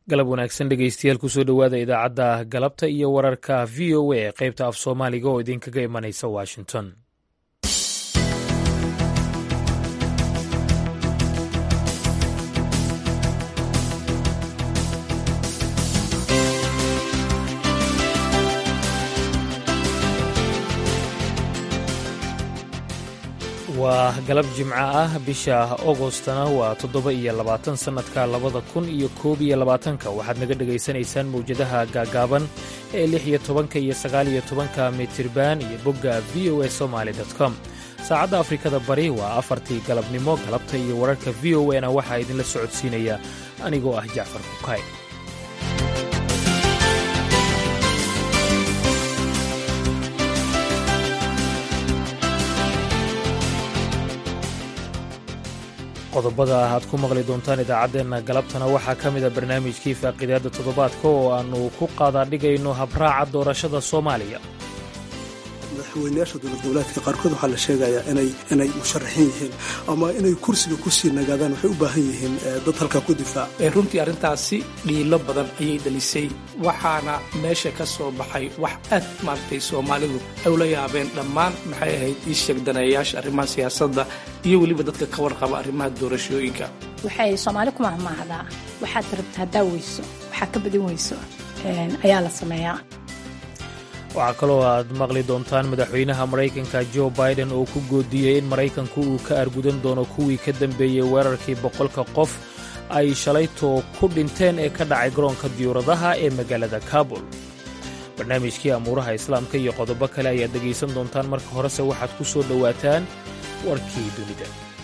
galab wanaagsan dhegeystayaal kusoo dhowaada idaacadda galabta iyo wararka v o a ee qaybta af soomaaliga oo idinkaga imanaysa washington waa galab jimco ah bisha agostana waa toddoba iyo labaatan sannadka labada kun iyo koob iyo labaatanka waxaad naga dhegaysanaysaan mawjadaha gaagaaban ee lix iyo tobanka iyo sagaal iyo tobanka mitirban iyo bogga v o a somaali com saacadda afrikada bari waa afartii galabnimo galabta iyo wararka v o a na waxaa idinla socodsiinaya anigoo ah jacfar kukay qodobada aad ku maqli doontaan idaacaddeenna galabtana waxaa ka mida barnaamijkii faaqidaadda toddobaadka oo aannu ku qaadaadhigayno habraaca doorashada soomaaliya madaxweynayaasha dowlad goboleedka qaarkood waxaa la sheegayaa inay musharaxiin yihiin ama inay kursiga kusii nagaadaan waxay u baahan yihiin dad halkaa ku difaaca runtii arrintaasi dhiilo badan ayay delisay waxaana meesha ka soo baxay wax aad maaragtay soomaalidu ay ula yaabeen dhammaan maxay ahayd ii sheegdaneeyayaasha arrimaha siyaasadda iyo weliba dadka ka warqaba arrimaha doorashooyinka waxay soomaali ku mahmaahdaa waxaad rabta haddaa weyso waxaa ka badin weyso ayaa la sameeyaa waxaa kaloo aad maqli doontaan madaxweynaha maraykanka jo biden oo ku goodiyey in maraykanku uu ka argudan doono kuwii ka dambeeyey weerarkii boqolka qof ay shalaytoo ku dhinteen ee ka dhacay garoonka diyuuradaha ee magaalada kabul barnaamijkii amuuraha islaamka iyo qodobo kale ayaad dhegaysan doontaan marka horese waxaad ku soo dhowaataan warkii dunida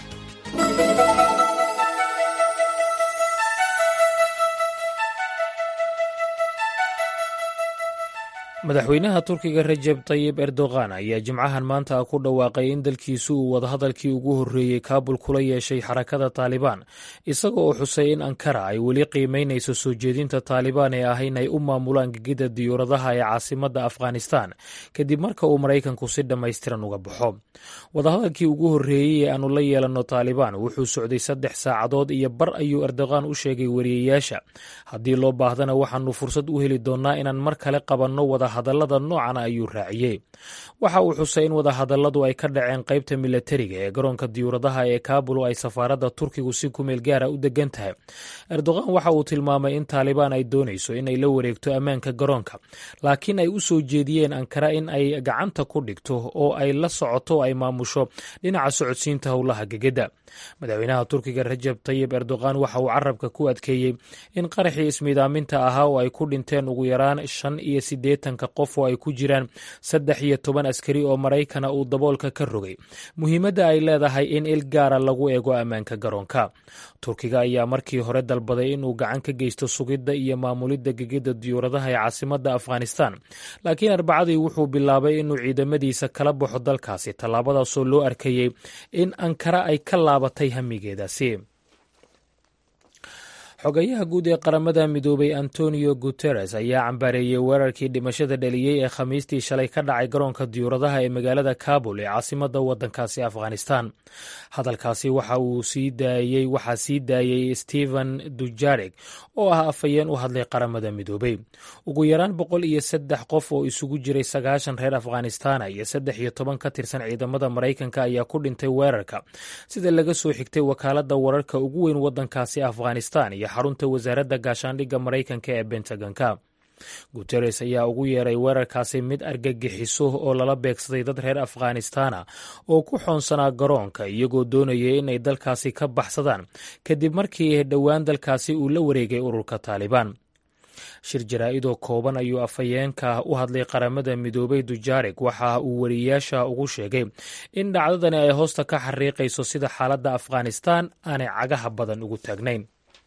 madaxweynaha turkiga rajeb tayib erdogan ayaa jimcahan maanta ku dhawaaqay in dalkiisu uu wadahadalkii ugu horreeyey kaabul kula yeeshay xarakada taalibaan isaga oo xusay in ankara ay weli qiimaynayso soo jeedinta taalibaan ee ah in ay u maamulaan gegida diyuuradaha ee caasimadda afghanistan kadib marka uu maraykanku si dhammaystiran uga baxo wadahadalkii ugu horreeyey ee aanu la yeelanno taalibaan wuxuu socday saddex saacadood iyo bar ayuu erdogan u sheegay wariyeyaasha haddii loo baahdana waxaannu fursad u heli doonnaa inaan mar kale qabanno wada hadallada noocana ayuu raaciyey waxa uu xusay in wadahadalladu ay ka dhaceen qaybta milatariga ee garoonka diyuuradaha ee kaabul oo ay safaaradda turkigu si kumeel gaara u degan tahay erdogan waxa uu tilmaamay in taalibaan ay doonayso inay la wareegto ammaanka garoonka laakiin ay u soo jeediyeen ankara in ay gacanta ku dhigto oo ay la socoto ay maamusho dhinaca socodsiinta howlaha gegedda madaxweynaha turkiga rajab tayib erdogan waxa uu carabka ku adkeeyey in qaraxii ismiidaaminta ahaa oo ay ku dhinteen ugu yaraan shan iyo siddeetanka qof oo ay ku jiraan saddex iyo toban askari oo maraykana uu daboolka ka rogay muhiimadda ay leedahay in il gaara lagu eego ammaanka garoonka turkiga ayaa markii hore dalbaday inuu gacan ka geysto sugidda iyo maamulidda gegida diyuuradaha ee caasimadda afghanistan laakiin arbacadii wuxuu bilaabay inuu ciidamadiisa kala baxo dalkaasi tallaabadaasoo loo arkayey in ankara ay ka laabatay hamigeedaasi xogayaha guud ee qaramada midoobay antonio guteres ayaa cambaareeyey weerarkii dhimashada dhaliyey ee khamiistii shalay ka dhacay garoonka diyuuradaha ee magaalada kabul ee caasimadda waddankaasi afghanistan hadalkaasi waxa uu sii daayey waxaa sii daayey stephen dujareg oo ah afhayeen u hadlay qaramada midoobey ugu yaraan boqol iyo saddex qof oo isugu jiray sagaashan reer afghanistana iyo saddex iyo toban ka tirsan ciidamada maraykanka ayaa ku dhintay weerarka sida laga soo xigtay wakaaladda wararka ugu weyn waddankaasi afghanistan iyo xarunta wasaaradda gaashaandhigga maraykanka ee bentagonka guteres ayaa ugu yeeray weerarkaasi mid argagixiso oo lala beegsaday dad reer afghanistana oo ku xoonsanaa garoonka iyagoo doonayay inay dalkaasi ka baxsadaan kadib markii dhowaan dalkaasi uu la wareegay ururka taalibaan shir jaraa-idoo kooban ayuu afhayeenka u hadlay qaramada midoobay dujareg waxa uu wariyeyaasha ugu sheegay in dhacdadani ay hoosta ka xariiqayso sida xaaladda afghanistan aanay cagaha badan ugu taagnayn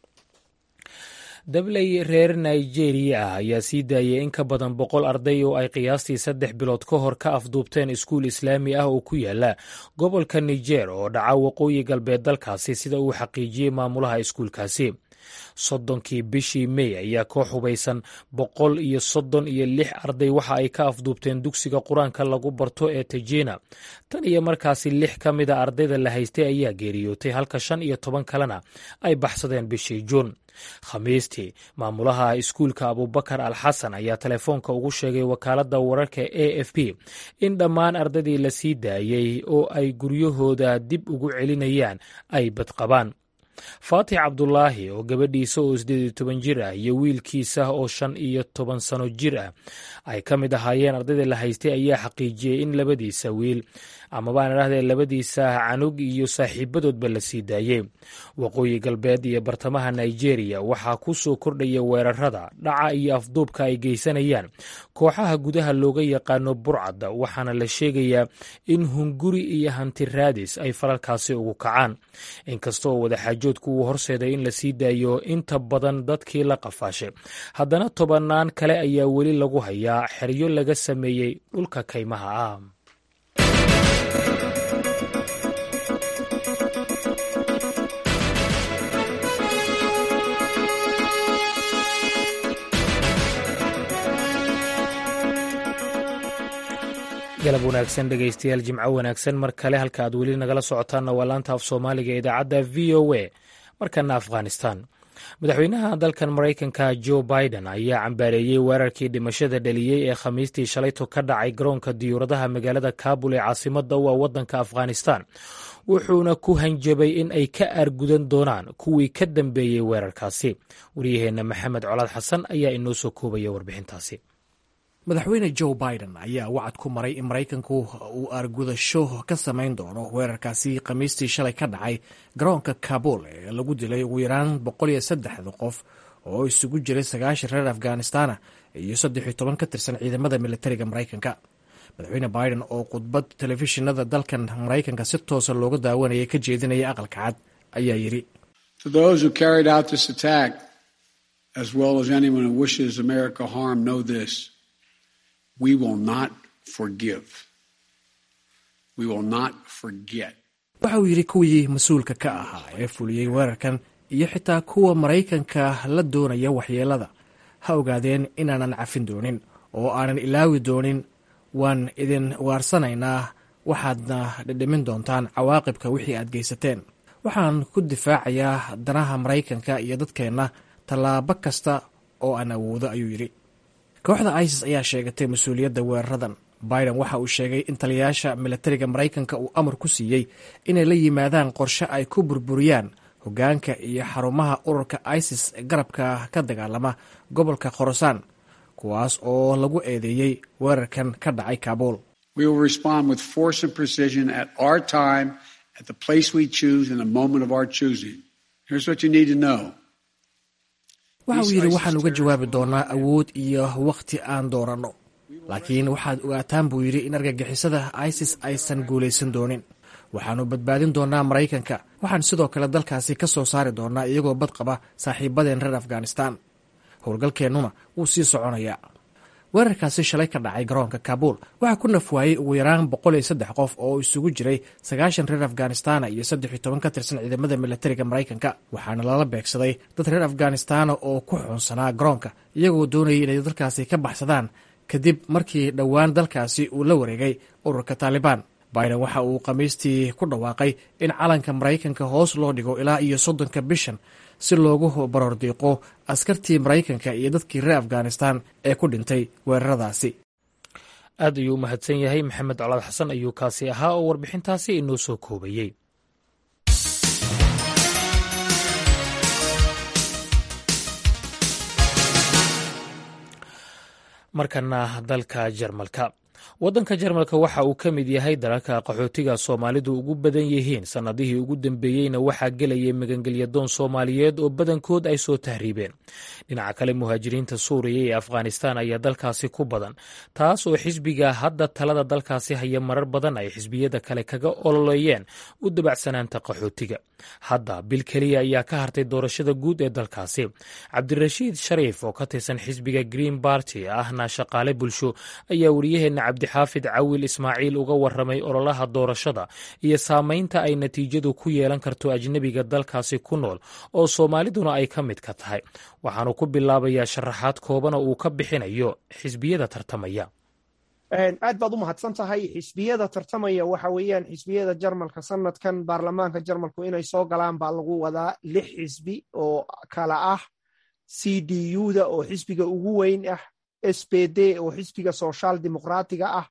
dabley reer nigeria ah ayaa sii daayay in ka badan boqol arday oo ay qiyaastii saddex bilood ka hor ka afduubteen iskuul islaami ah oo ku yaala gobolka niger oo dhaca waqooyi galbeed dalkaasi sida uu xaqiijiyey maamulaha iskuulkaasi soddonkii bishii mey ayaa koox hubaysan boqol iyo soddon iyo lix arday waxa ay ka afduubteen dugsiga qur-aanka lagu barto ee tejina tan iyo markaasi lix ka mida ardayda la haystay ayaa geeriyootay halka shan iyo toban kalena ay baxsadeen bishii juun khamiistii maamulaha iskuulka abubakar al xasan ayaa telefoonka ugu sheegay wakaaladda wararka a f p in dhammaan ardaydii la sii daayey oo ay guryahooda dib ugu celinayaan ay badqabaan faatix cabdulaahi oo gabadhiisa oo siddeed iyo toban jir ah iyo wiilkiisa oo shan iyo toban sano jir ah ay ka mid ahaayeen ardayda la haystay ayaa xaqiijiyey in labadiisa wiil amabaan idhahdee labadiisa canug iyo saaxiibadoodba la sii daayey waqooyi galbeed iyo bartamaha nigeria waxaa ku soo kordhaya weerarada dhaca iyo afduubka ay geysanayaan kooxaha gudaha looga yaqaano burcadda waxaana la sheegayaa in hunguri iyo hanti raadis ay falalkaasi ugu kacaan inkastoo wadaxaajoodku uu horseeday in la sii daayo inta badan dadkii la qafaashay haddana tobannaan kale ayaa weli lagu hayaa xeryo laga sameeyey dhulka kaymaha ah galab wanaagsan dhegaystayaal jimco wanaagsan mar kale halka aad weli nagala socotaanna waa laanta af soomaaliga ee idaacadda v o a markana afghanistan madaxweynaha dalkan maraykanka jo biden ayaa cambaareeyey weerarkii dhimashada dhaliyey ee khamiistii shalayto ka dhacay garoonka diyuuradaha magaalada kabul ee caasimadda u ah waddanka afghanistan wuxuuna ku hanjabay in ay ka aargudan doonaan kuwii ka dambeeyey weerarkaasi waryaheenna maxamed colaad xasan ayaa inoo soo koobaya warbixintaasi madaxweyne joe biden ayaa wacad ku maray in maraykanku uu aargudasho ka samayn doono weerarkaasi khamiistii shalay ka dhacay garoonka kabul ee lagu dilay ugu yaraan boqol iyo saddexda qof oo isugu jiray sagaashan reer afghanistana iyo saddex iyo toban ka tirsan ciidamada militariga maraykanka madaxweyne biden oo khudbad telefishinada dalkan maraykanka si toosa looga daawanayay ka jeedinaya aqalka cad ayaa yidhi waxa uu yidhi kuwii mas-uulka ka ahaa ee fuliyey weerarkan iyo xitaa kuwa maraykanka la doonaya waxyeelada ha ogaadeen inaanan cafin doonin oo aanan ilaawi doonin waan idin waarsanaynaa waxaadna dhidhimin doontaan cawaaqibka wixii aad geysateen waxaan ku difaacayaa danaha maraykanka iyo dadkeenna tallaabo kasta oo aan awoodo ayuu yidhi kooxda isis ayaa sheegatay mas-uuliyadda weeraradan biden waxa uu sheegay in taliyayaasha militariga maraykanka uu amar ku siiyey inay la yimaadaan qorshe ay ku burburiyaan hoggaanka iyo xarumaha ururka isis garabka ka dagaalama gobolka khorasaan kuwaas oo lagu eedeeyey weerarkan ka dhacay kabuul waxa uu yidhi waxaan uga jawaabi doonaa awood iyo wakhti aan dooranno laakiin waxaad ogaataan buu yidhi in argagixisada isis aysan guulaysan doonin waxaannu badbaadin doonaa maraykanka waxaan sidoo kale dalkaasi ka soo saari doonaa iyagoo bad qaba saaxiibadeen reer afghanistan howlgalkeennuna wuu sii soconayaa weerarkaasi shalay ka dhacay garoonka kabuul waxaa ku nafwaayey ugu yaraan boqol iyo saddex qof oo isugu jiray sagaashan reer afghanistana iyo saddex iyo toban ka tirsan ciidamada militariga maraykanka waxaana lala beegsaday dad reer afghanistana oo ku xuunsanaa garoonka iyagoo doonayay inay dalkaasi ka baxsadaan kadib markii dhowaan dalkaasi uu la wareegay ururka taalibaan biden waxa uu khamiistii ku dhawaaqay in calanka maraykanka hoos loo dhigo ilaa iyo soddonka bishan si loogu baroordiiqo askartii maraykanka iyo dadkii reer afghanistan ee ku dhintay weeraradaasi aad ayuu u mahadsan yahay maxamed colaad xasan ayuu kaasi ahaa oo warbixintaasi inoo soo koobayey markana dalka jarmalka waddanka jarmalka waxa uu ka mid yahay dalalka qaxootiga soomaalidu ugu badan yihiin sannadihii ugu dambeeyeyna waxaa gelayay magangelyadoon soomaaliyeed oo badankood ay soo tahriibeen dhinaca kale muhaajiriinta suuriya ee afghanistan ayaa dalkaasi ku badan taas oo xisbiga hadda talada dalkaasi haya marar badan ay xisbiyada kale kaga ololeeyeen u dabacsanaanta qaxootiga hadda bil keliya ayaa ka hartay doorashada guud ee dalkaasi cabdirashiid shariif oo ka tirsan xisbiga green barty ahna shaqaale bulsho ayaa wariyaheenna cabdixaafid cawil ismaaciil uga waramay ololaha doorashada iyo saameynta ay natiijadu ku yeelan karto ajnebiga dalkaasi ku nool oo soomaaliduna ay ka mid ka tahay waxaanu ku bilaabayaa sharaxaad kooban oo uu ka bixinayo xisbiyada tartamaya aad baad u mahadsan tahay xisbiyada tartamaya waxa weeyaan xisbiyada jarmalka sanadkan baarlamaanka jarmalku inay soo galaan baa lagu wadaa lix xisbi oo kala ah c d u da oo xisbiga ugu weyn ah s b d oo xisbiga social dimuqraatiga ah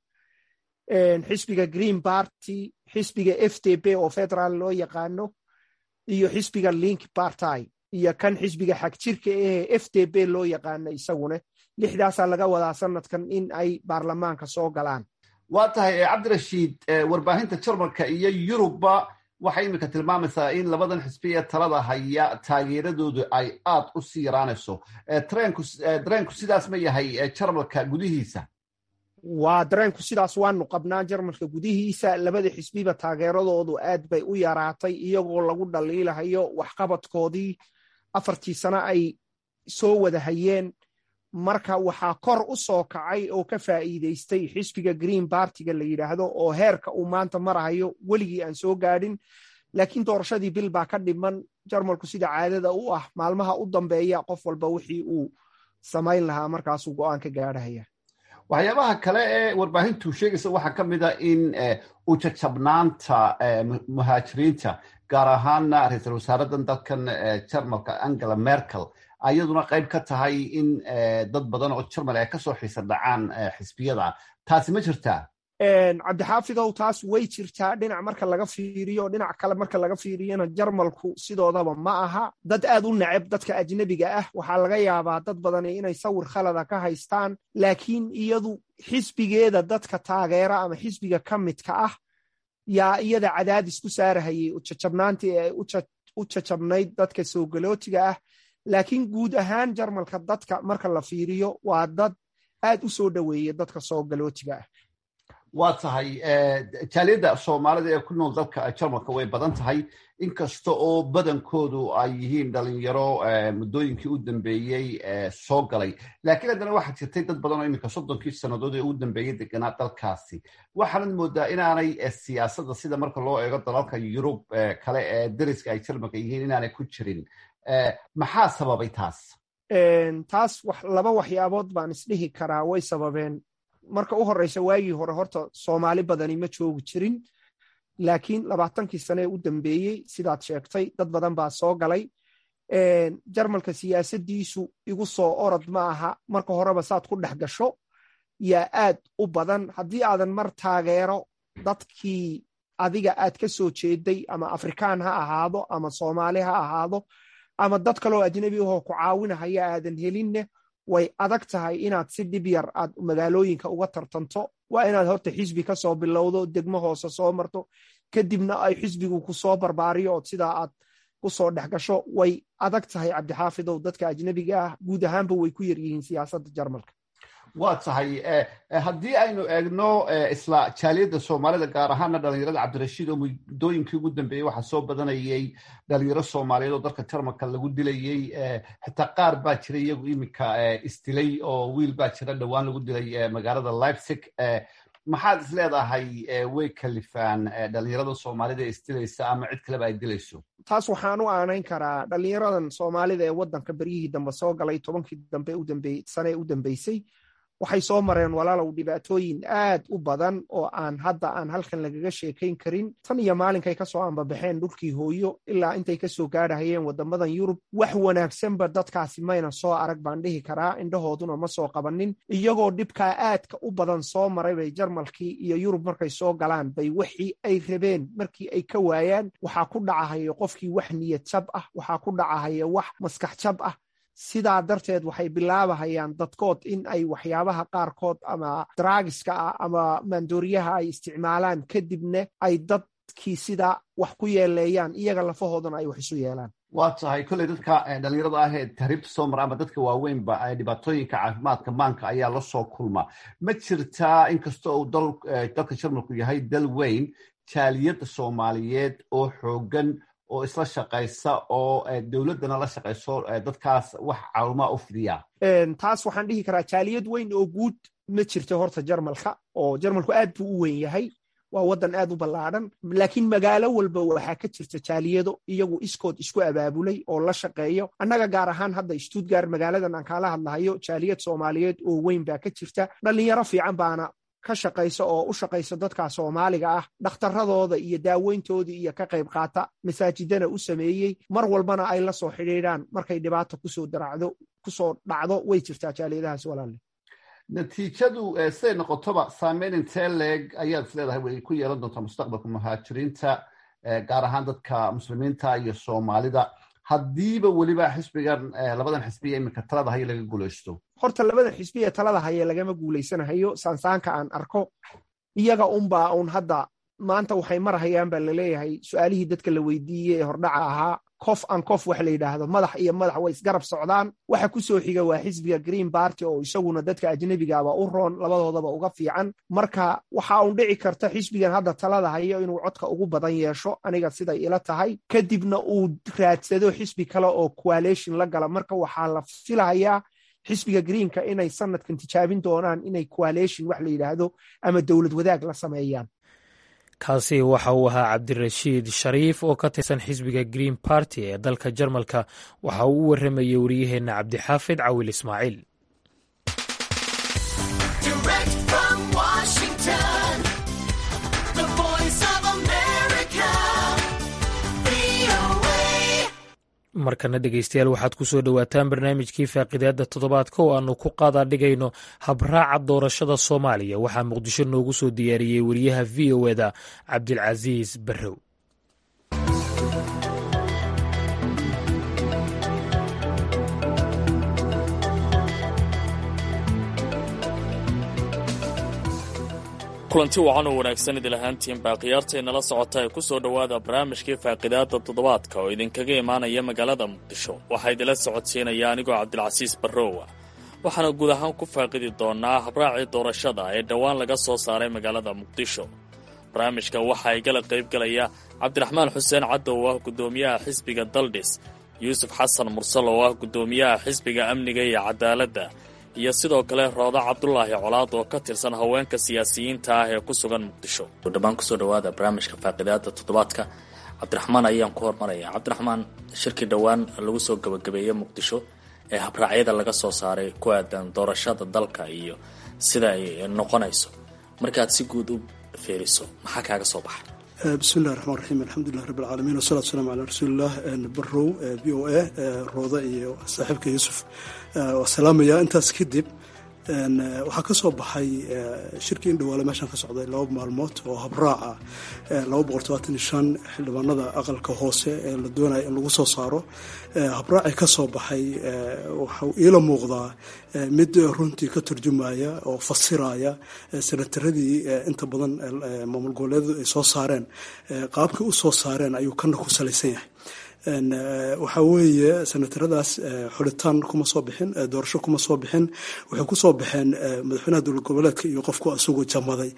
xisbiga green party xisbiga f d b oo federaal loo yaqaano iyo xisbiga link party iyo kan xisbiga xagjirka ahee f d b loo yaqaano isaguna lixdaasaa laga wadaa sanadkan in ay baarlamaanka soo galaan waa tahay cabdirashiid warbaahinta jarmalka iyo yurubba waxay iminka tilmaamaysaa in labadan xisbi ee talada haya taageeradoodu ay aad u sii yaraanayso dareenku sidaas ma yahay jarmalka gudihiisa waa dareenku sidaas waanu qabnaa jarmalka gudihiisa labada xisbiba taageeradoodu aad bay u yaraatay iyagoo lagu dhaliilahayo waxqabadkoodii afartii sano ay soo wada hayeen marka waxaa kor u soo kacay oo ka faa'iidaystay xisbiga green bartiga la yidhaahdo oo heerka uu maanta marahayo weligii aan soo gaadhin laakiin doorashadii bil baa ka dhiman jarmalku sida caadada u ah maalmaha u dambeeya qof walba wixii uu samayn lahaa markaasuu go'aan ka gaadhahaya waxyaabaha kale ee warbaahintu sheegaysa waxaa ka mid a in ujajabnaanta muhaajiriinta gaar ahaana ra-iisul wasaaradan dalkan jarmalka angela merkel ayaduna qayb ka tahay in dad badan oo jarmal ay kasoo xiisa dhacaan xisbiyada taasi ma jirtaa cabdixaafidow taas way jirtaa dhinac marka laga fiiriyo dhinac kale marka laga fiiriyona jarmalku sidoodaba ma aha dad aad u neceb dadka ajnebiga ah waxaa laga yaabaa dad badani inay sawir khalada ka haystaan laakiin iyadu xisbigeeda dadka taageera ama xisbiga ka midka ah yaa iyada cadaadis ku saarahayay ujajabnaantii ee u jajabnayd dadka soogalootiga ah laakiin guud ahaan jarmalka dadka marka la fiiriyo waa dad aad u soo dhoweeya dadka soogalootiga ah waa tahay jaaliyadda soomaalida ee ku nool dalka jarmalka way badan tahay inkasta oo badankoodu ay yihiin dhalinyaro muddooyinkii u dambeeyey soo galay laakiin haddana waxaa jirtay dad badan oo iminka soddonkii sannadood ee u dambeeyey deganaa dalkaasi waxaanad moodaa inaanay siyaasadda sida marka loo eego dalalka yurub kale ee dariska ay jarmalka yihiin inaanay ku jirin maxaa sababay taas taas laba waxyaabood baan isdhihi karaa way sababeen marka u horeysa waagii hore horta soomaali badani ma joogi jirin laakiin labaatankii sane ee u dambeeyey sidaad sheegtay dad badan baa soo galay jarmalka siyaasadiisu igu soo orod ma aha marka horeba saad ku dhex gasho yaa aad u badan haddii aadan mar taageero dadkii adiga aad ka soo jeeday ama afrikaan ha ahaado ama soomaali ha ahaado ama dad kaloo ajnebi ahoo ku caawinahaya aadan helinne way adag tahay inaad si dhib yar aad magaalooyinka uga tartanto waa inaad horta xisbi ka soo bilowdo degmo hoose soo marto kadibna ay xisbigu ku soo barbaariyo ood sidaa aad ku soo dhex gasho way adag tahay cabdixaafidow dadka ajnebiga ah guud ahaanba way ku yar yihiin siyaasadda jarmalka waa tahay haddii aynu eegno isla jaaliyadda soomaalida gaar ahaana dhalinyarada cabdirashiid oo muddooyinkii ugu dambeeyey waxaa soo badanayay dhalinyaro soomaaliyeed oo dalka jarmalka lagu dilayey xitaa qaar baa jira iyagu iminka isdilay oo wiil baa jira dhowaan lagu dilay magaalada leipzig maxaad is leedahay way kalifaan dhalinyarada soomaalida ee isdilaysa ama cid kaleba ay dilayso taas waxaan u aanayn karaa dhalinyaradan soomaalida ee waddanka beryihii dambe soo galay tobankii dambe sane u dambeysay waxay soo mareen walaalow dhibaatooyin aad u badan oo aan hadda aan halkan lagaga sheekayn karin tan iyo maalinkay kasoo ambabaxeen dhulkii hooyo ilaa intay kasoo gaadhahayeen wadamadan yurub wax wanaagsanba dadkaasi mayna soo arag baan dhihi karaa indhahooduna ma soo qabanin iyagoo dhibkaa aadka u badan soo maray bay jarmalkii iyo yurub markay soo galaan bay wixii ay rabeen markii ay ka waayaan waxaa ku dhacahaya qofkii wax niyad jab ah waxaa ku dhacahaya wax maskax jab ah sidaa darteed waxay bilaabahayaan dadkood in ay waxyaabaha qaarkood ama draagiska ah ama maandooriyaha ay isticmaalaan kadibna ay dadkii sidaa wax ku yeeleeyaan iyaga lafahoodana ay wax isu yeelaan waa tahay kolley dadka dhalinyarada ah ee tahriibta soo mara ama dadka waaweynba dhibaatooyinka caafimaadka maanka ayaa la soo kulma ma jirtaa inkasta uu dalka jarmalku yahay dal weyn jaaliyadda soomaaliyeed oo xoogan oo isla shaqaysa oo dowladdana la shaqayso dadkaas wax caawimaa u fidiya taas waxaan dhihi karaa jaaliyad weyn oo guud ma jirto horta jarmalka oo jarmalku aad buu u weyn yahay waa waddan aad u ballaadhan laakiin magaalo walba waxaa ka jirta jaaliyado iyagu iskood isku abaabulay oo la shaqeeyo annaga gaar ahaan hadda stuttgart magaaladan aan kaala hadlahayo jaaliyad soomaaliyeed oo weyn baa ka jirta dhalinyaro fiican baana ka shaqaysa oo u shaqaysa dadka soomaaliga ah dhakhtaradooda iyo daaweyntoodii iyo ka qayb qaata masaajidana u sameeyey mar walbana ay la soo xidhiidhaan markay dhibaata kusoo daracdo kusoo dhacdo way jirtaa jaaliyadahaas walaalle natiijadu siday noqotoba saameyn intee leeg ayaad is leedahay way ku yeelan doontaa mustaqbalka muhaajiriinta gaar ahaan dadka muslimiinta iyo soomaalida haddiiba weliba xisbigan labadan xisbiya iminka talada haya laga guulaysto horta labadan xisbi ee talada haya lagama guulaysanahayo saansaanka aan arko iyaga unbaa un hadda maanta waxay marahayaan baa laleeyahay su-aalihii dadka la weydiiyey ee hordhaca ahaa kof an kof wax la yidhaahdo madax iyo madax way isgarab socdaan waxa ku soo xiga waa xisbiga green barty oo isaguna dadka ajnebigaaba u roon labadoodaba uga fiican marka waxa un dhici karta xisbigan hadda talada hayo inuu codka ugu badan yeesho aniga siday ila tahay kadibna uu raadsado xisbi kale oo coalition la gala marka waxaa la filahayaa xisbiga greenka inay sanadkan tijaabin doonaan inay coalition wax la yidhaahdo ama dowlad wadaag la sameeyaan kaasi waxa uu ahaa cabdirashiid shariif oo ka tirsan xisbiga green barty ee dalka jarmalka waxa uu u warramayey wariyaheenna cabdixaafid cawil ismaaciil markana dhegeystayaal waxaad ku soo dhowaataan barnaamijkii faaqidaada toddobaadka oo aanu ku qaadaa dhigayno habraaca doorashada soomaaliya waxaa muqdisho noogu soo diyaariyey wariyaha v o eda cabdilcasiis barrow kulanti wacan oo wanaagsan idil ahaantiin baa khiyaartaynala socota ee ku soo dhowaada barnaamijkii faaqidaada toddobaadka oo idinkaga imaanaya magaalada muqdisho waxaa idila socodsiinaya anigoo cabdilcasiis barrowa waxaana guud ahaan ku faaqidi doonaa habraacii doorashada ee dhowaan laga soo saaray magaalada muqdisho barnaamijka waxaa igala qaybgalaya cabdiraxmaan xuseen caddo oo ah guddoomiyaha xisbiga daldhis yuusuf xasan mursal oo ah guddoomiyaha xisbiga amniga iyo cadaaladda iyo sidoo kale rooda cabdulaahi colaad oo ka tirsan haweenka siyaasiyiinta ah ee ku sugan muqdisho dhammaan kusoo dhawaada barnaamijka faaqidaada toddobaadka cabdiraxmaan ayaan ku hormaraya cabdiraxmaan shirkii dhowaan lagu soo gabagabeeyey muqdisho ee habraacyada laga soo saaray ku aadan doorashada dalka iyo sida ay noqonayso markaad si guud u fiiriso maxaa kaaga soo baxay bismillahi raxmaan raxiim alxamdulilah rabbi alcaalamiin wasalatu wasalaamu calaa rasuulilah barrow v o a rooda iyo saaxiibka yuusuf waa salaamayaa intaas kadib waxaa ka soo baxay shirkii in dhawaale meeshan ka socday laba maalmood oo habraaca laba boqol todobaatan iyo shan xildhibaanada aqalka hoose ee la doonaya in lagu soo saaro habraaci ka soo baxay waxau iila muuqdaa mid runtii ka turjumaya oo fasiraya senataradii inta badan maamul goboleedu ay soo saareen qaabkii u soo saareen ayuu kana ku salaysan yahay waxaa weeye senataradaas xulitaan kuma soo bixin doorasho kuma soo bixin waxay ku soo baxeen madaxweynaha dowlad goboleedka iyo qofku isagoo jamaday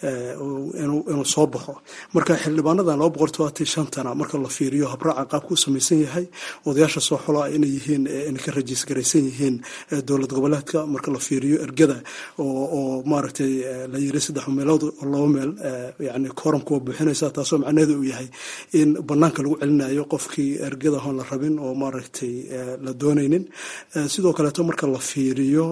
inuu soo baxo marka xildhibaanadan laba boqol todobaatan shantana marka la fiiriyo habraaca qaabka u samaysan yahay odayaasha soo xolaa inay yihiin inay ka rajiis garaysan yihiin dowlad goboleedka marka la fiiriyo ergada oo maaragtay la yiri saddex meelood oo laba meel yani kooramka waa buuxinaysa taasoo macnaheedu uu yahay in banaanka lagu celinayo qofkii ergada hoon la rabin oo maaragtay la doonaynin sidoo kaleeto marka la fiiriyo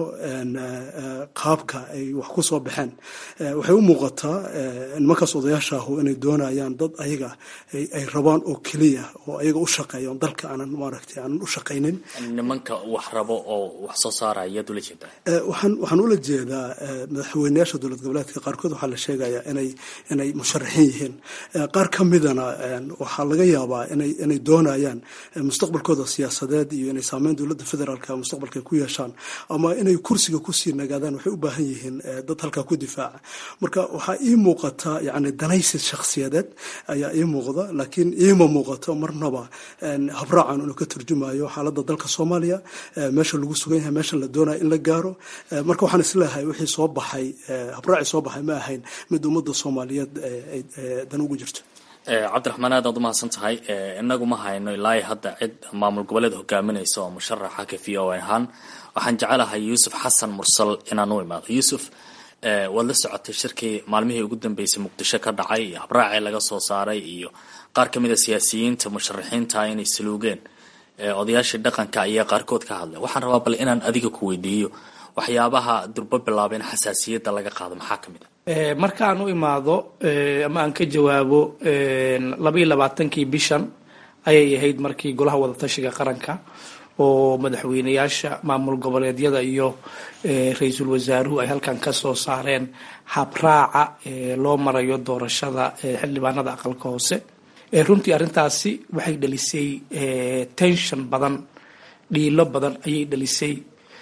qaabka ay wax ku soo baxeen waxay u muuqataa nimankaas odayaasha ahu inay doonayaan dad ayaga ay rabaan oo keliya oo ayaga u shaqeeya dalka aanan maaragtay aanan u shaqaynin nimanka wax rabo oo wax soo saaraya yaad ula jeedaa waxaan waxaan ula jeedaa madaxweyneyaasha dowlad goboleedka qaarkood waxaa la sheegayaa inay inay musharaxiin yihiin qaar ka midana waxaa laga yaabaa inay inay doonayaan mustaqbalkooda siyaasadeed iyo inay saameyn dowladda federaalka mustaqbalka ku yeeshaan ama inay kursiga kusii nagaadaan waxay u baahan yihiin dad halkaa ku difaaca marka waxaa ii muuqata yani danaysi shakhsiyadeed ayaa ii muuqda laakiin iima muuqato marnaba habraacan inuu ka turjumayo xaaladda dalka soomaaliya meesha lagu sugan yahay meesha la doonaya in la gaaro marka waxaan isleeyahay wixii soo baxay habraacii soo baxay ma ahayn mid ummadda soomaaliyeed dan ugu jirto cabdiraxmaan aad aad umahadsan tahay inagu ma hayno ilaa hadda cid maamul goboleed hogaaminaysa oo musharaxa ka v o ahaan waxaan jecelahay yuusuf xasan mursal inaan u imaado yuusuf waad la socotay shirkii maalmihii ugu dambeysay muqdisho ka dhacay iyo habraacii laga soo saaray iyo qaar ka mid a siyaasiyiinta musharaxiinta inay saluugeen odayaashii dhaqanka ayaa qaarkood ka hadlay waxaan rabaa bal inaan adiga ku weydiiyo waxyaabaha durbo bilaaba in xasaasiyadda laga qaado maxaa ka mid a markaan u imaado ama aan ka jawaabo labaiyo labaatankii bishan ayay ahayd markii golaha wadatashiga qaranka oo madaxweyneyaasha maamul goboleedyada iyo ra-iisul wasaaruhu ay halkan ka soo saareen habraaca loo marayo doorashada xildhibaanada aqalka hoose runtii arrintaasi waxay dhalisay tension badan dhiilo badan ayay dhalisay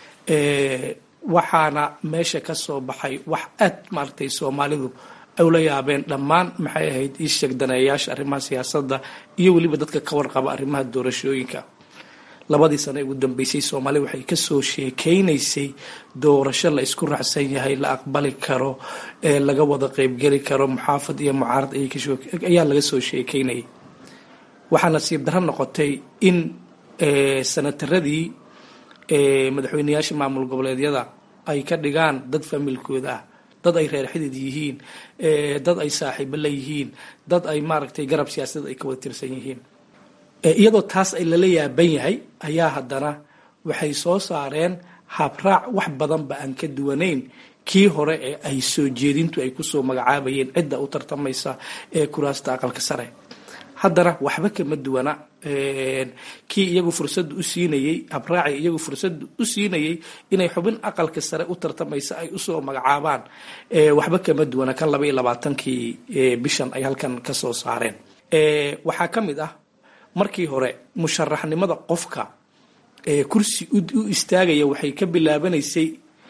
waxaana meesha ka soo baxay wax aad maaragtay soomaalidu ay ula yaabeen dhammaan maxay ahayd ii sheeg daneeyaasha arrimaha siyaasadda iyo weliba dadka ka warqaba arrimaha doorashooyinka labadii sano ee ugu dambeysay soomaaliya waxay kasoo sheekeynaysay doorasho la isku raacsan yahay la aqbali karo ee laga wada qeybgeli karo muxaafad iyo mucaarad ayaa laga soo sheekeynayay waxaa nasiib darro noqotay in sanataradii madaxweyneyaasha maamul goboleedyada ay ka dhigaan dad familkooda ah dad ay reer xidid yihiin dad ay saaxiibo la yihiin dad ay maaragtay garab siyaasadeed ay ka wada tirsan yihiin iyadoo taas ay lala yaaban yahay ayaa haddana waxay soo saareen habraac wax badanba aan ka duwanayn kii hore ee ay soo jeedintu ay kusoo magacaabayeen cidda u tartamaysa ee kuraasta aqalka sare haddana waxba kama duwana kii iyagu fursada u siinayey habraaci iyagu fursada u siinayey inay xubin aqalka sare u tartamaysa ay usoo magacaabaan waxba kama duwana kan laba iyo labaatankii bishan ay halkan kasoo saareen waxaa ka mid ah markii hore musharaxnimada qofka kursi u istaagaya waxay ka bilaabanaysay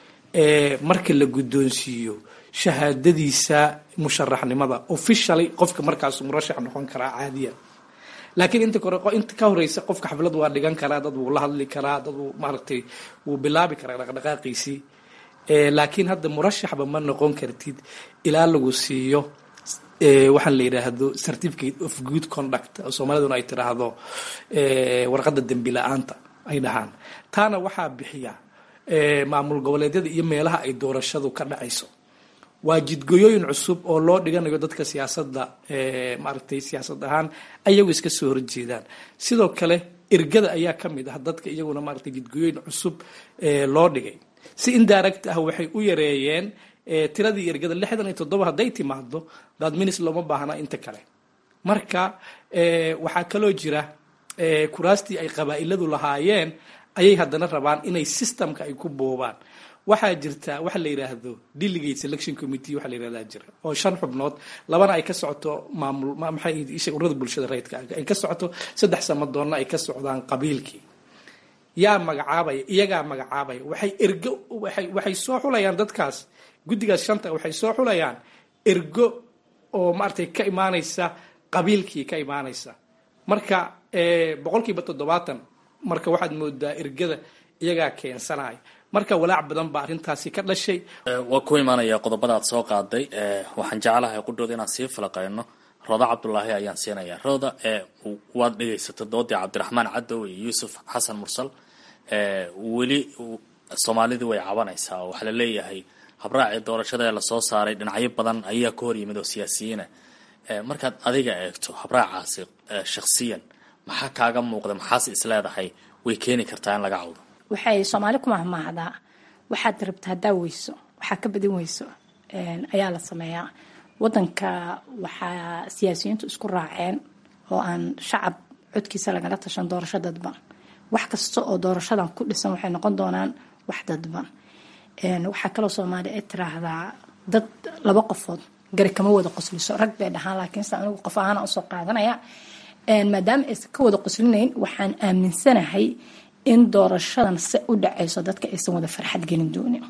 marka la guddoonsiiyo shahaadadiisa musharaxnimada officially qofka markaas murashax noqon karaa caadiya laakiin inta kore inta ka horeysa qofka xaflad waa dhigan karaa dad wuu la hadli karaa dad wuu maaragtay wuu bilaabi karaa dhaqdhaqaaqiisii laakiin hadda murashaxba ma noqon kartid ilaa lagu siiyo waxaan la yidhaahdo certificate of good conduct oo soomaaliduna ay tiraahdo warqadda dembi la-aanta ay dhahaan taana waxaa bixiya maamul goboleedyada iyo meelaha ay doorashadu ka dhacayso waa jidgoyooyin cusub oo loo dhiganayo dadka siyaasadda maaragtay siyaasad ahaan ayagu iska soo horjeedaan sidoo kale ergada ayaa ka mid ah dadka iyaguna maaragtay jidgoyooyin cusub loo dhigay si indirect ah waxay u yareeyeen tiradii ergada lixdan iyo toddoba hadday timaado dadminis looma baahna inta kale marka waxaa kaloo jira kuraastii ay qabaa'iladu lahaayeen ayay haddana rabaan inay systemka ay ku boobaan waxaa jirta waxa la yidhaahdo delegate selection committee waxa la yidhahdaa jira oo shan xubnood labana ay ka socoto maamul maxay isha ururada bulshada rayidka ay ka socoto saddex samadoonna ay ka socdaan qabiilkii yaa magacaabaya iyagaa magacaabaya waxay ergo waxay waxay soo xulayaan dadkaas guddigaas shanta waxay soo xulayaan ergo oo maaragtay ka imaanaysa qabiilkii ka imaanaysa marka boqolkiiba toddobaatan marka waxaad moodaa ergada iyagaa keensanaya marka walaac badan baa arrintaasi ka dhashay waa ku imaanaya qodobada aad soo qaaday waxaan jeclahay qudhooda inaan sii falaqayno rooda cabdulaahi ayaan siinaya rooda waad dhegaysatay doodii cabdiraxmaan cadow iyo yuusuf xasan mursal weli soomaalidii way cabanaysaa oo waxaa la leeyahay habraacii doorashada ee lasoo saaray dhinacyo badan ayaa ka hor yimid oo siyaasiyiina markaad adiga eegto habraacaasi shakhsiyan maxaa kaaga muuqda maxaase isleedahay way keeni kartaa in laga cawdo waxay soomaali ku mahmaahdaa waxaad rabta haddaa weyso waxaa ka badin weyso ayaa la sameeyaa wadanka waxaa siyaasiyiintu isku raaceen oo aan shacab codkiisa lagala tashan doorasho dadban wax kasta oo doorashadan ku dhisan waxay noqon doonaan wax dadban waxaa kaloo soomaali ay tiraahdaa dad laba qofood gari kama wada qosliso rag bay dhahaan laakiinse anigu qof ahaana usoo qaadanaya maadaama aysan ka wada qoslinayn waxaan aaminsanahay in doorashadan se u dhacayso dadka aysan wada farxad gelin doonin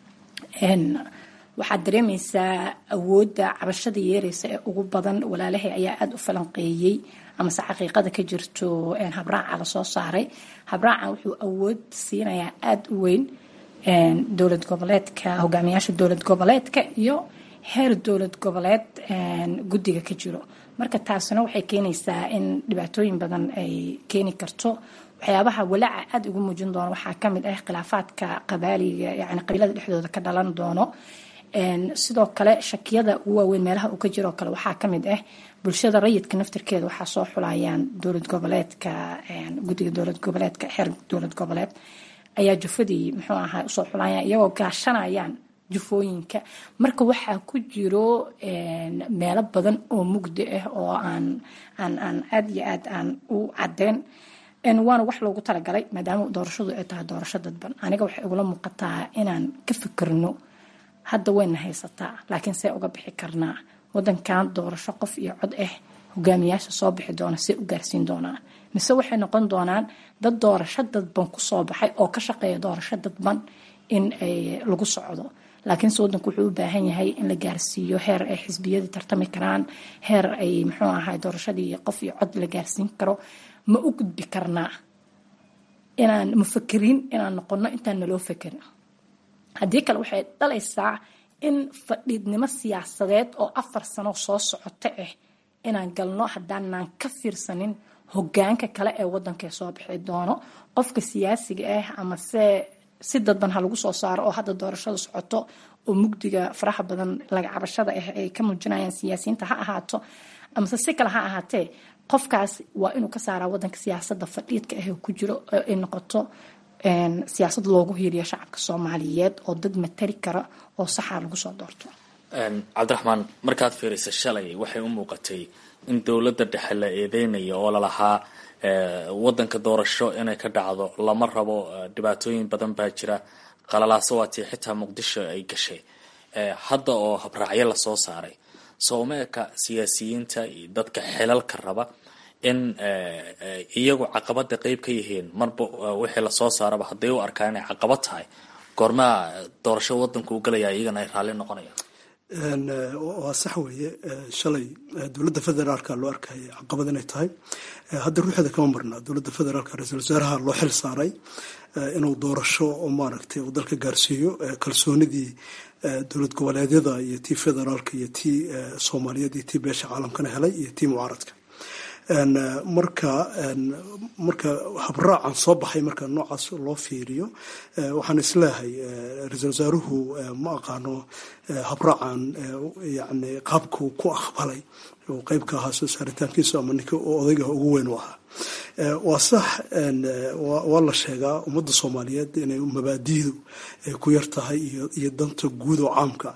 waxaad dareemaysaa awoodda cabashada yeereysa ee ugu badan walaalahay ayaa aada u falanqeeyey amase xaqiiqada ka jirto habraaca lasoo saaray habraacan wuxuu awood siinayaa aada u weyn dowlad goboleedka hogaamiyaasha dowlad goboleedka iyo heer dowlad goboleed guddiga ka jiro marka taasina waxay keenaysaa in dhibaatooyin badan ay keeni karto waxyaabaha walaaca aada ugu muujin doono waxaa kamid ah khilaafaadka qabaaliga yani qabiilada dhexdooda ka dhalan doono sidoo kale shakiyada ugu waaweyn meelaha uu ka jiro kale waxaa kamid ah bulshada rayidka naftirkeeda waxaa soo xulayaan dowlad goboleedka guddiga dowlad goboleedka xeer dowlad goboleed ayaa jufadii muxuu ahaa usoo xulayaan iyagoo gaashanayaan jufooyinka marka waxaa ku jiro meelo badan oo mugdi ah oo aan aan aan aada iyo aad aan u cadeyn waana wax loogu talagalay maadaama doorashadu ay tahay doorasho dadban aniga waxay igula muuqataa inaan ka fikirno hadda wayna haysataa laakiin see uga bixi karnaa wadankan doorasho qof iyo cod ah hogaamiyaasha soo bixi doona see u gaarsiin doonaan mise waxay noqon doonaan dad doorasho dadban kusoo baxay oo ka shaqeeya doorasho dadban in ay lagu socdo laakiinse wadanku wuxuu u baahan yahay in la gaarsiiyo heer ay xisbiyadii tartami karaan heer ay muxuu ahay doorashadii qof iyo cod la gaarsiin karo ma u gudbi karnaa inaan mufakiriin inaan noqono intaan naloo fakerin haddii kale waxay dhalaysaa in fadhiidnimo siyaasadeed oo afar sano soo socota ah inaan galno haddaanaan ka fiirsanin hogaanka kale ee wadanka soo bixi doono qofka siyaasiga ah ama se si dadban ha lagu soo saaro oo hadda doorashada socoto oo mugdiga faraha badan laga cabashada ah ay ka muujinayaan siyaasiyiinta ha ahaato amase si kale ha ahaatee qofkaas waa inuu ka saaraa wadanka siyaasada fadhiidka ah ku jiro ay noqoto siyaasad loogu hiiriyo shacabka soomaaliyeed oo dad matari kara oo saxaa lagu soo doorto cabdiraxmaan markaad fiirisa shalay waxay u muuqatay in dowladda dhexe la eedeynayo oo lalahaa wadanka doorasho inay ka dhacdo lama rabo dhibaatooyin badan baa jira qalalaaso waatii xitaa muqdisho ay gashay hadda oo habraacyo lasoo saaray sooma eka siyaasiyiinta iyo dadka xilalka raba in iyagu caqabada qeyb ka yihiin marba wixii lasoo saaraba hadday u arkaa inay caqabad tahay goormaa doorasho wadanku u galaya iyagana ay raalli noqonayaan waa sax weeye shalay dowladda federaalka loo arkaya caqabad inay tahay hadda ruuxeeda kama marna dowladda federaalka ra-iisul wasaaraha loo xil saaray inuu doorasho oo maaragtay uu dalka gaarsiiyo kalsoonidii dowlad goboleedyada iyo tii federaalka iyo tii soomaaliyeed iyo tii beesha caalamkana helay iyo tii mucaaradka marka marka habraacan soo baxay marka noocaas loo fiiriyo waxaan isleehay ra-iisul wasaaruhu ma aqaano habraacan yani qaabkuu ku aqbalay oo qeyb ka ahaa soo saaritaankiisu ama ninka odayga ugu weyn u ahaa waa sax waa la sheegaa ummadda soomaaliyeed inay mabaadidu ay ku yar tahay iyo danta guud oo caamka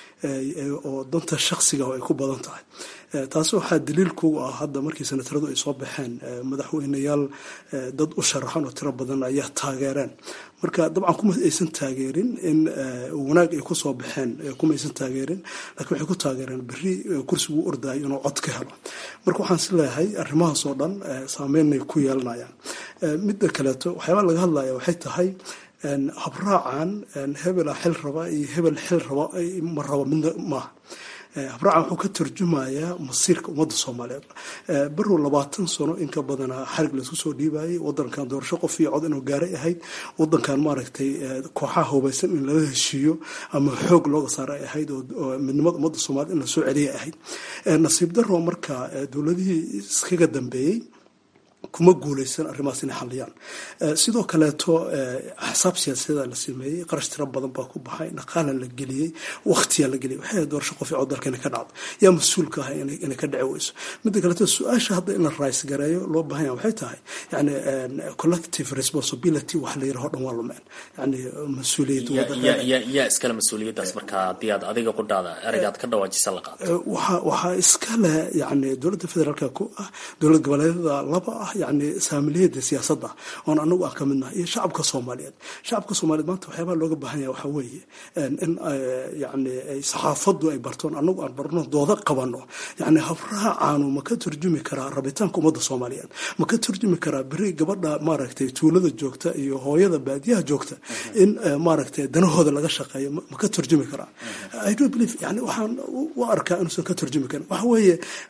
ah oo danta shaksiga ay ku badan tahay taas waxaa daliil kugu ah hadda markii senataradu ay soo baxeen madaxweyneyaal dad u sharaxan oo tiro badan ayaa taageereen marka dabcan kuma aysan taageerin in wanaag ay kusoo baxeen kuma aysan taageerin lakiin waxay ku taageereen beri kursigu u ordayo inuu cod ka helo marka waxaan is leeyahay arrimahaas oo dhan saameynay ku yeelanayaan midda kaleeto waxyaabaa laga hadlaya waxay tahay habraacan hebela xil raba iyo hebel xil raba ma raba midna maaha habraacan wuxuu ka tarjumayaa masiirka ummadda soomaaliyeed barow labaatan sano inka badanaa xarig laisku soo dhiibayay wadankan doorasho qof iyo cod inuu gaaray ahayd wadankan maaragtay kooxaha hubaysan in lala heshiiyo ama xoog looga saara ay ahayd oo midnimada ummadda soomaaliyed in lasoo celiyay ahayd nasiib daro marka dowladihii iskaga dambeeyey kuma guuleysan arrimahaas inay xaliyaan sidoo kaleeto axsaab siyaasadeeda la sameeyey qarash tiro badan baa ku baxay dhaqaala la geliyey wakhtiyaa la geliyay waxay doorasho qof cod dalka inay ka dhacdo yaa mas-uulka ah inay ka dhici weyso midda kaleeto su-aasha hadda in la rays gareeyo loo baahan yahay waxay tahay yani collective responsibility wax la yiraho dhan waa lumeen yani mas-uuliyad yaa iskale mas-uuliyaddaas marka haddii aad adiga qudhaada ereygaad ka dhawaajisa la qaato waxaa waxaa iskale yani dowladda federaalka ku ah dowlad goboleedyada laba ah yani saamiliyada siyaasadda oon anagu aan ka midnahay iyo shacabka soomaaliyeed shacabka soomaaliyeed maanta waxyaabaha looga baahan yahay waxaa weeye in yani saxaafaddu ay bartoon anagu aan barno dooda qabano yani habraacaanu ma ka turjumi karaa rabitaanka ummadda soomaaliyeed ma ka turjumi karaa beri gabadha maaragtay tuulada joogta iyo hooyada baadiyaha joogta in maaragtay danahooda laga shaqeeyo ma ka turjumi karaa i don't believe yani waxaan u arkaa inuusan ka turjumi karin waxa weeye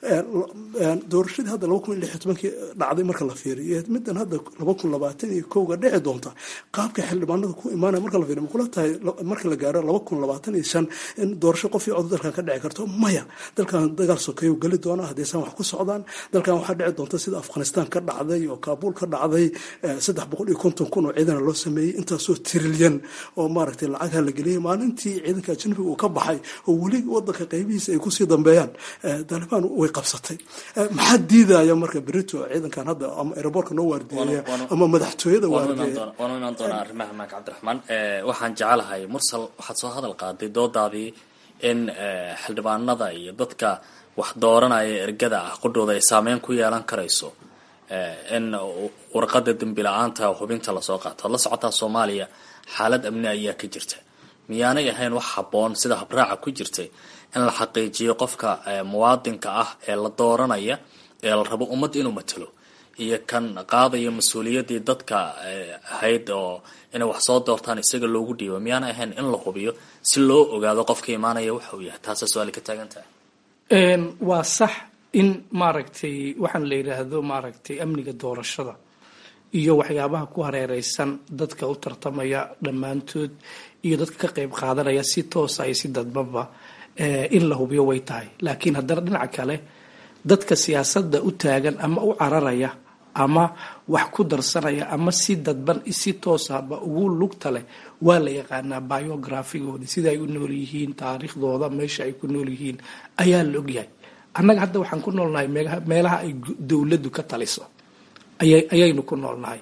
doorashadii hadda laba kun iyo lix iyo tobankii dhacday marka la fiiriyo middan hadda laba kun labaatan iyo kowga dhici doonta qaabka xildhibaanada ku imaanaya marka la fiiriyo ma kula tahay marka la gaaro laba kun labaatan iyo shan in doorasho qof iyo cod dalkan ka dhici karto maya dalkan dagaal sokeeyo geli doona haddaysan wax ku socdaan dalkan waxaa dhici doonta sida afghanistan ka dhacday oo kaabuul ka dhacday saddex boqol iyo konton kun oo ciidana loo sameeyey intaasoo trilyan oo maaragtay lacagha la geliyay maalintii ciidanka ajnabiga uu ka baxay oo weli wadanka qaybihiisa ay kusii dambeeyaan dalibaan way qabsatay maxaa diidaya marka berito ciidankan hadda ama aeroboortka noo waardiyeeya ama madaxtooyada waardiyeeya waanu imaan doonaa arrimaha maanka cabdiraxmaan waxaan jecelahay mursal waxaad soo hadal qaaday doodaadii in xildhibaanada iyo dadka wax dooranaya ergada ah qudhooda ay saameyn ku yeelan karayso in warqada dembi la-aanta hubinta lasoo qaato ad la socotaa soomaaliya xaalad amni ayaa ka jirta miyaanay ahayn wax habboon sida habraaca ku jirtay in la xaqiijiyo qofka muwaadinka ah ee la dooranaya ee la rabo ummad inuu matalo iyo kan qaadaya mas-uuliyaddii dadka ahayd oo inay wax soo doortaan isaga loogu dhiibo miyaanay ahayn in la hubiyo si loo ogaado qofka imaanaya waxa uu yahay taasa su-aali ka taagan tahay waa sax in maaragtay waxaan la yidhaahdo maaragtay amniga doorashada iyo waxyaabaha ku hareereysan dadka u tartamaya dhammaantood iyo dadka ka qeyb qaadanaya si toosa iyo si dadbanba in la hubiyo way tahay laakiin haddana dhinaca kale dadka siyaasadda u taagan ama u cararaya ama wax ku darsanaya ama si dadban si toosaba ugu lugta leh waa la yaqaanaa biografigooda sida ay u nool yihiin taariikhdooda meesha ay ku nool yihiin ayaa la ogyahay annaga hadda waxaan ku noolnahay meelaha ay dowladdu ka taliso ayaynu ku noolnahay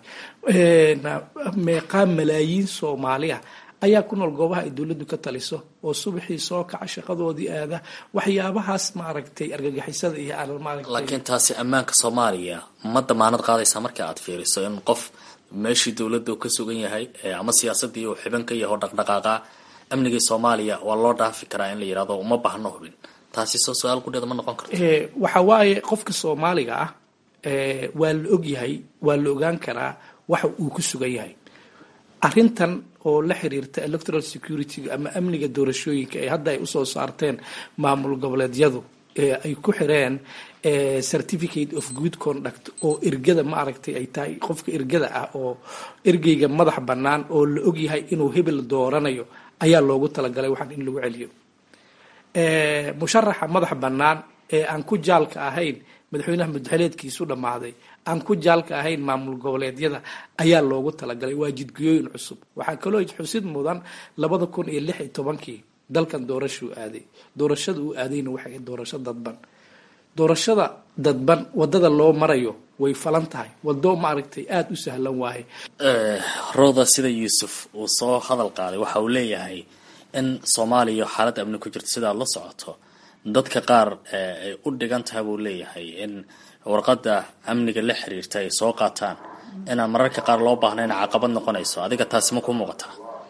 meeqaa malaayiin soomaaliya ayaa ku nool goobaha ay dowladdu ka taliso oo subaxii soo kaca shaqadoodii aada waxyaabahaas maaragtay argagixisada iyo laakiin taasi ammaanka soomaaliya ma damaanad qaadaysaa marka aad fiiriso in qof meeshii dowladda uu ka sugan yahay ama siyaasadii uu xiban ka yaho dhaqdhaqaaqa amnigii soomaaliya waa loo dhaafi karaa in la yirahdo uma baahno hubin taasi soo su-aal gudheeda ma noqon karto waxa waaye qofka soomaaliga ah waa la ogyahay waa la ogaan karaa waxa uu ku sugan yahay arrintan oo la xiriirta electoral security ama amniga doorashooyinka ee hadda ay usoo saarteen maamul goboleedyadu ee ay ku xireen certificate of good conduct oo ergada ma aragtay ay tahay qofka ergada ah oo ergeyga madax bannaan oo la ogyahay inuu hebel dooranayo ayaa loogu talagalay waxaan in lagu celiyo musharaxa madax bannaan ee aan ku jaalka ahayn madaxweynaha mudxeleedkiisu dhammaaday aan ku jaalka ahayn maamul goboleedyada ayaa loogu talagalay waa jidguyooyin cusub waxaa kaloo xusid mudan labada kun iyo lix iyo tobankii dalkan doorashuu aaday doorashada uu aadayna waxay doorasho dadban doorashada dadban wadada loo marayo way falan tahay wado maaragtay aada u sahlan waaye rooda sida yuusuf uu soo hadal qaaday waxa uu leeyahay in soomaaliya xaalad amni ku jirto sidaad la socoto dadka qaar ay u dhigan tahay buu leeyahay in warqadda amniga la xiriirta ay soo qaataan inaan mararka qaar loo baahnayn caqabad noqonayso adiga taasi ma ku muuqataa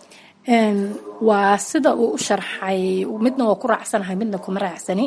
waa sida uu u sharxay midna waa ku raacsanahay midna kuma raacsani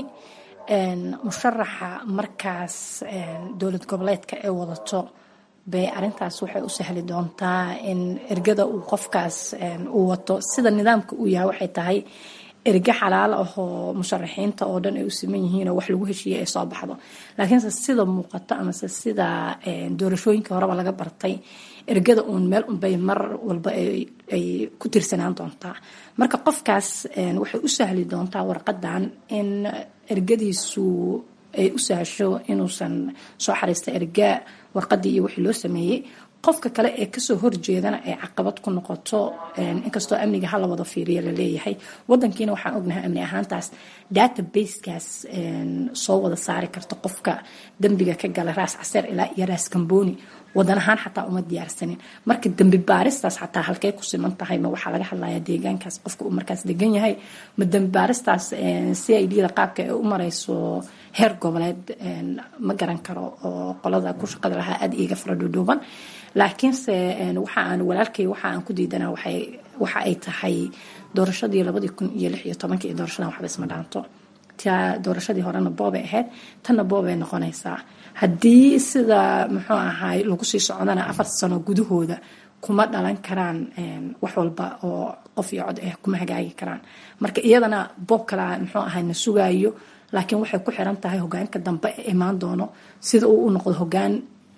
musharaxa markaas dowlad goboleedka ee wadato bay arintaas waxay u sahli doontaa in ergada uu qofkaas uu wato sida nidaamka uu yahay waxay tahay erge xalaal ah oo musharaxiinta oo dhan ay u siman yihiin oo wax lagu heshiiyey ay soo baxdo laakiinse sida muuqato amase sida doorashooyinkii horeba laga bartay ergada uun meel unbay mar walba ay ku tirsanaan doontaa marka qofkaas waxay u sahli doontaa warqadan in ergadiisu ay u sahasho inuusan soo xariista erga warqadii iyo wixii loo sameeyey qofka kale ee kasoo horjeedana ay caqabad ku noqoto inkastoo amniga hala wada fiiriya laleeyahay wadankiina waxaan ognahay amni ahaantaas databasekaas soo wada saari karta qofka dembiga ka gala raas caseer ilaa iyo raas kamboni wadan ahaan xataa uma diyaarsanin marka dembi baaristaas xataa halkey ku siman tahay ma waxaa laga hadlayaa deegaankaas qofka uu markaas degan yahay ma dembi baaristaas c i d da qaabka ay u mareyso heer goboleed ma garan karo oo qolada ku shaqada lahaa aada iiga fara dhuudhuuban laakiinse waxa aan walaalkay waxa aan ku diidana waxa ay tahay doorashadii labadii kun iyo lix iyo tobankii iyo doorashadan waxba isma dhaanto ta doorashadii horena boobay ahayd tanna boobay noqonaysaa haddii sida muxuu ahaay lagu sii socdana afar sano gudahooda kuma dhalan karaan wax walba oo qof iyo cod ah kuma hagaagi karaan marka iyadana boob kala muxuu ahay na sugaayo laakiin waxay ku xiran tahay hogaanka dambe ee imaan doono sida uu u noqdo hogaan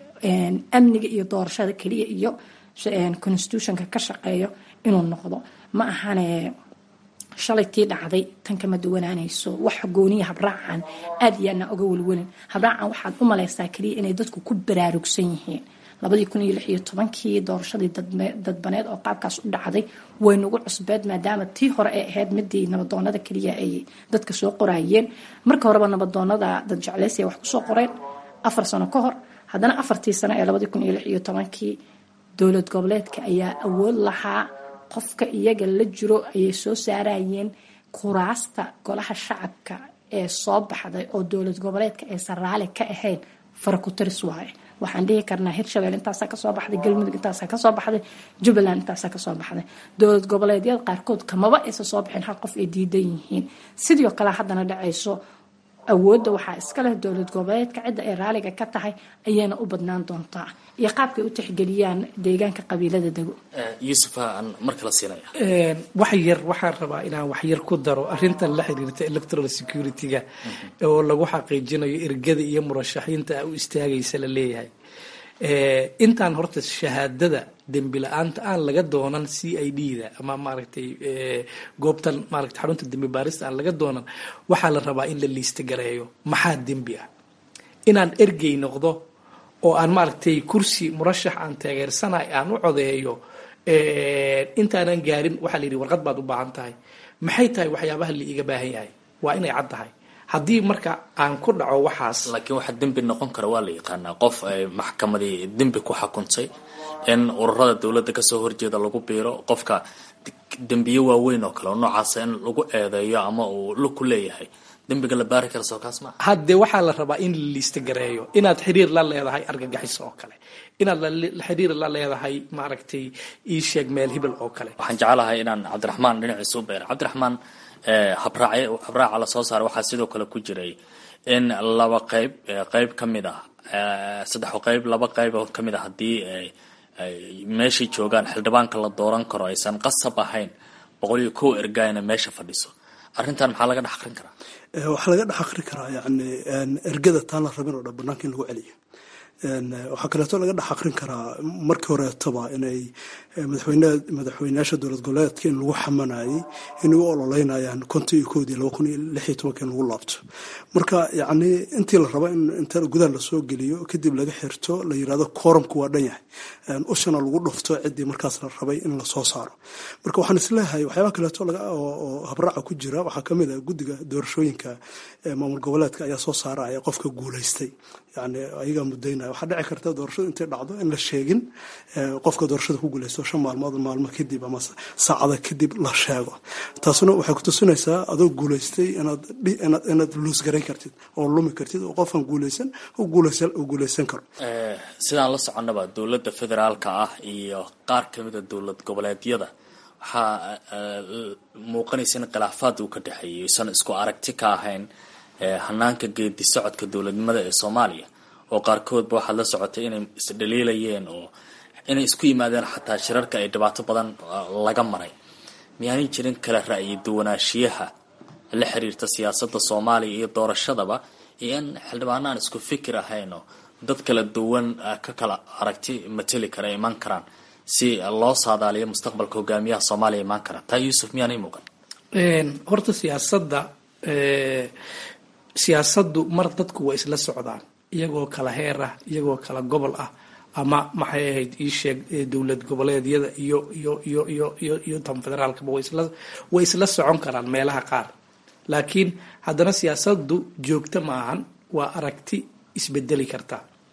amniga iyo doorashada keliya iyo constitutionka ka shaqeeyo inuu noqdo ma ahane shalay tii dhacday tan kama duwanaanayso wax gooniya habraacan aad iyo aadna oga welwelin habraacan waxaad u malaysaa keliya inay dadku ku baraarugsan yihiin labadii kun iyo lix iyo tobankii doorashadii dadbaneed oo qaabkaas u dhacday way nagu cusbeed maadaama tii hore ay ahayd midii nabadoonada keliya ay dadka soo qorayeen marka horeba nabadoonada dad jecleysiya wax kusoo qoreen afar sano ka hor haddana afartii sano ee labadii kun iyo lix iyo tobankii dowlad goboleedka ayaa awood lahaa qofka iyaga la jiro ayay soo saarayeen kuraasta golaha shacabka ee soo baxday oo dowlad goboleedka aysan raali ka ahayn farakutaris waaye waxaan dhihi karnaa hirshabelle intaasaa kasoo baxday galmudug intaasaa kasoo baxday jubbaland intaasaa kasoo baxday dowlad goboleedyada qaarkood kamaba aysan soo bixin hal qof ay diidan yihiin sidoo kale haddana dhacayso awoodda waxaa iska leh dowlad goboleedka cidda ay raaliga ka tahay ayayna u badnaan doontaa iyo qaabkay u tixgeliyaan deegaanka qabiilada dego yuusufa aan mar kala siinaya wax yar waxaan rabaa inaan wax yar ku daro arrintan la xiriirta electoral security-ga oo lagu xaqiijinayo ergada iyo murashaxiinta u istaagaysa la leeyahay intaan horta shahaadada dembi la-aanta aan laga doonan c i d da ama maaragtay goobtan maaragtay xarunta dembi baarista aan laga doonan waxaa la rabaa in la liista gareeyo maxaa dembi ah inaan ergey noqdo oo aan maaragtay kursi murashax aan taageersanay aan u codeeyo intaanan gaarin waxaa la yidhi warqad baad u baahan tahay maxay tahay waxyaabaha la iiga baahan yahay waa inay cad tahay haddii marka aan ku dhaco waxaas laakiin waxaa dembi noqon kara waa la yaqaanaa qof ay maxkamadii dembi ku xukuntay in ururada dowladda kasoo horjeeda lagu biiro qofka dembiyo waaweyn oo kale oo noocaasa in lagu eedeeyo ama uu lug ku leeyahay dembiga la baari kara soo kaas maa hadde waxaa la rabaa in la liista gareeyo inaad xiriir la leedahay argagixiso oo kale inaad xiriir la leedahay maaragtay ii sheeg meel hibel oo kale waxaan jeclahay inaan cabdiraxmaan dhinaciisa u beero cabdiraxmaan habraac habraaca lasoo saaray waxaa sidoo kale ku jiray in laba qayb qayb ka mid ah saddex qayb laba qayb oo kamid ah haddii meeshay joogaan xildhibaanka la dooran karo aysan qasab ahayn boqol iyo kow ergayna meesha fadhiso arrintan maxaa laga dhex aqrin karaa waxaa laga dhex aqri karaa yani ergada taan la rabin oo dhan banaanka in lagu celiyo waxaa kaleeto laga dhex aqrin karaa markii horeetaba inay madaxweyneyaasha dowlad goboleedka in lagu xamanayay inay u ololeynayaan konton iyo koodii laba kun iyo lix iyo tobanka in lagu laabto marka yacni intii la raba in inta gudaha lasoo geliyo kadib laga xirto la yirahdo koorumku waa dhan yahay ushana lagu dhufto ciddii markaas la rabay in lasoo saaro marka waxaan isleeyahay waxyaaba kaleeto oo habraaca ku jira waxaa kamid ah guddiga doorashooyinka maamul goboleedka ayaa soo saaraya qofka guulaystay yani ayagaa mudaynaya waxaa dhici karta doorashadu intay dhacdo in la sheegin qofka doorashada ku guulaysto shan maalmood maalmo kadib ama saacada kadib la sheego taasuna waxay ku tusinaysaa adoo guulaystay inaad luus garayn kartid oo lumi kartid oo qofkan guulaysan u guulaysan karo sidaan la soconnaba dowladda federaalka ah iyo qaar kamida dowlad goboleedyada waxaa muuqanaysa in khilaafaad uu ka dhexeeyay isan isku aragti ka ahayn hanaanka geedi socodka dowladnimada ee soomaaliya oo qaarkoodba waxaad la socotay inay isdhaliilayeen oo inay isku yimaadeen xataa shirarka ay dhibaato badan laga maray miyaanay jirin kala ra'yi duwanaanshiyaha la xiriirta siyaasadda soomaaliya iyo doorashadaba iyo in xildhibaano aan isku fikir ahayn oo dad kala duwan ka kala aragti mateli kara imaan karaan si loo saadaaliyo mustaqbalka hogaamiyaha soomaaliya imaan kara taa yuusuf miyaanay muuqan horta siyaasadda siyaasaddu mar dadku waa isla socdaan iyagoo kala heer ah iyagoo kala gobol ah ama maxay ahayd ii sheeg dowlad goboleedyada iyo iyo iyo iyo iyo iyo tan federaalkaba way isla way isla socon karaan meelaha qaar laakiin haddana siyaasaddu joogto ma ahan waa aragti isbedeli karta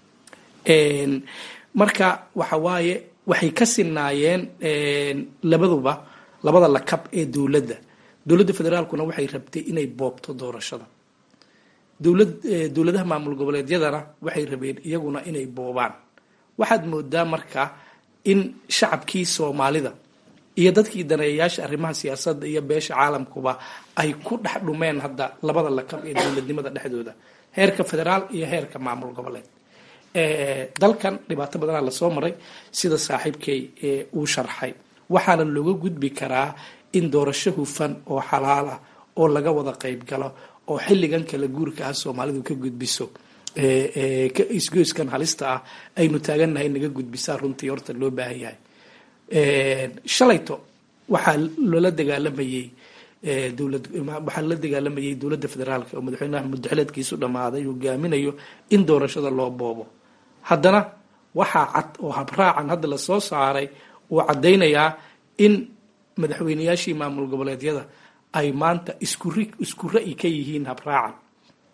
marka waxa waaye waxay ka sinaayeen labaduba labada lakab ee dowladda dowladda federaalkuna waxay rabtay inay boobto doorashada dowlad dowladaha maamul goboleedyadana waxay rabeen iyaguna inay boobaan waxaad moodaa marka in shacabkii soomaalida iyo dadkii daneeyayaasha arrimaha siyaasadda iyo beesha caalamkuba ay ku dhex dhumeen hadda labada lakab ee dowladnimada dhexdooda heerka federaal iyo heerka maamul goboleed dalkan dhibaato badanaa lasoo maray sida saaxiibkay uu sharxay waxaana looga gudbi karaa in doorasho hufan oo xalaal ah oo laga wada qayb galo oo xilligan kala guurka ah soomaalidu ka gudbiso isgoyskan halista ah aynu taagannahay naga gudbisaa runtii horta loo baahan yahay shalayto waxaa loola dagaalamayey dowlad waxaa la dagaalamayay dowladda federaalka oo madaxweynaha mudaxileedkiisu dhammaaday hogaaminayo in doorashada loo boobo haddana waxaa cad oo habraacan hadda lasoo saaray uu caddaynayaa in madaxweyneyaashii maamul goboleedyada ay maanta isku isku ra'yi ka yihiin habraacan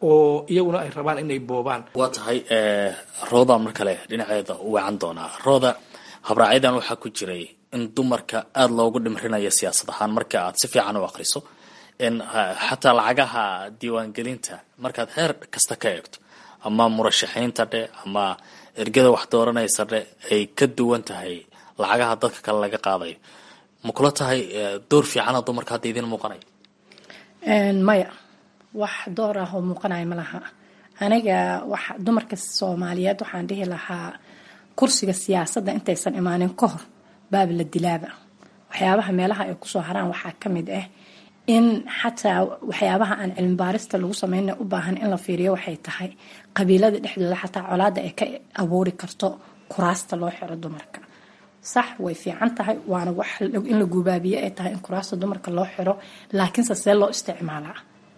oo iyaguna ay rabaan inay boobaan waa tahay rooda mar kale dhinaceeda u weecan doonaa rooda habraacyadan waxaa ku jiray in dumarka aada loogu dhimrinayo siyaasad ahaan marka aad si fiican u akriso in xataa lacagaha diiwaangelinta markaad heer kasta ka eegto ama murashaxiinta dhe ama ergada wax dooranaysa dhe ay ka duwan tahay lacagaha dadka kale laga qaadayo ma kula tahay door fiicana dumarka hadda idiin muuqanaya maya wax door ah oo muuqanaya ma laha aniga wax dumarka soomaaliyeed waxaan dhihi lahaa kursiga siyaasadda intaysan imaanin ka hor baaba la dilaaba waxyaabaha meelaha ay kusoo haraan waxaa ka mid ah in xataa waxyaabaha aan cilmi baarista lagu sameyna u baahan in la fiiriyo waxay tahay qabiilada dhexdooda xataa colaada ay ka abuuri karto kuraasta loo xiro dumarka sax way fiican tahay waana wax in la gubaabiye ay tahay in kuraasta dumarka loo xiro laakiinse see loo isticmaalaa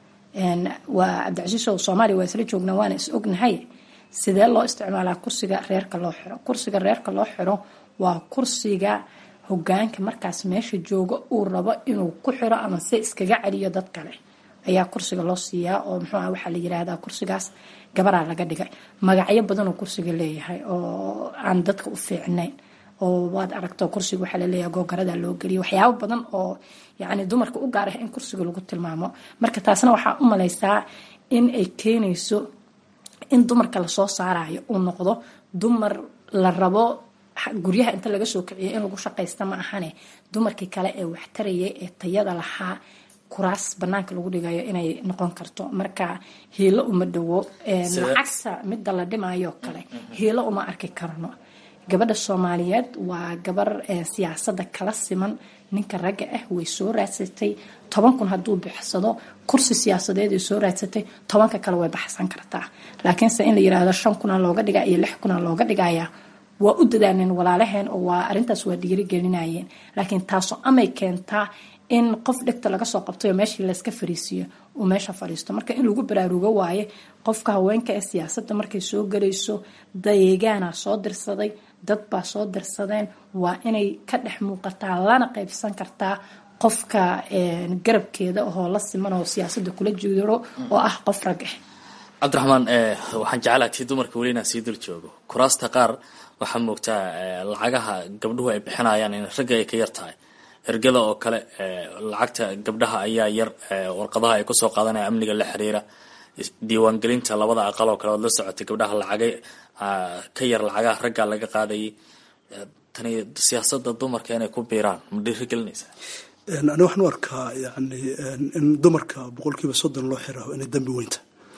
waa cabdicasiis oo soomaaliya waa isla joognaa waana is ognahay sidee loo isticmaalaa kursiga reerka loo xiro kursiga reerka loo xiro waa kursiga hogaanka markaas meesha jooga uu rabo inuu ku xiro ama se iskaga celiyo dad kale ayaa kursiga loo siiyaa oo muxuuah waxaa la yirahdaa kursigaas gabaraa laga dhigay magacyo badan oo kursiga leeyahay oo aan dadka u fiicnayn oo waad aragto kursiga waxaa laleeyahay googarada loo geliya waxyaabo badan oo yacni dumarka u gaar ah in kursiga lagu tilmaamo marka taasna waxaa u malaysaa in ay keenayso in dumarka lasoo saarayo uu noqdo dumar la rabo guryaha inta laga soo kiciyo in lagu shaqaysta ma ahane dumarkii kale ee waxtarayay ee tayada lahaa kuraas banaanka lagu dhigayo inay noqon karto marka hiilo uma dhowo lacagta midda la dhimayo kale hiilo uma arki karno gabadha soomaaliyeed waa gabar siyaasada kala siman ninka ragga ah way soo raadsatay toban kun hadduu bixsado kursi siyaasadeed ay soo raadsatay tobanka kale way baxsan kartaa laakiinse in la yirahdo shan kuna looga dhiga iyo lix kuna looga dhigaya waa u dadaaleen walaalaheen oo waa arintaas waa dhiirigelinayeen laakiin taaso amay keentaa in qof dhegta laga soo qabtay oo meeshii layska fariisiiyo uu meesha fadhiisto marka in lagu baraarugo waaye qofka haweenka ee siyaasadda markay soo galayso dayeegaana soo dirsaday dad baa soo dirsadeen waa inay ka dhex muuqataa lana qaybsan kartaa qofka garabkeeda oo la siman oo siyaasada kula jiro oo ah qof rag ah cabdiraxmaan waxaan jeclaa tii dumarka weli inaan sii dul joogo kuraasta qaar waxaa moogtaa lacagaha gabdhuhu ay bixinayaan in ragga ay ka yar tahay ergada oo kale lacagta gabdhaha ayaa yar warqadaha ay kusoo qaadanaya amniga la xiriira diiwaangelinta labada aqal oo kale ood la socotay gabdhaha lacagay ka yar lacagaha raggaa laga qaadayay tani siyaasada dumarka inay ku biiraan ma dhiirigelinaysaa ani waxaan u arkaa yani in dumarka boqolkiiba soddon loo xiraho inay dambi weynta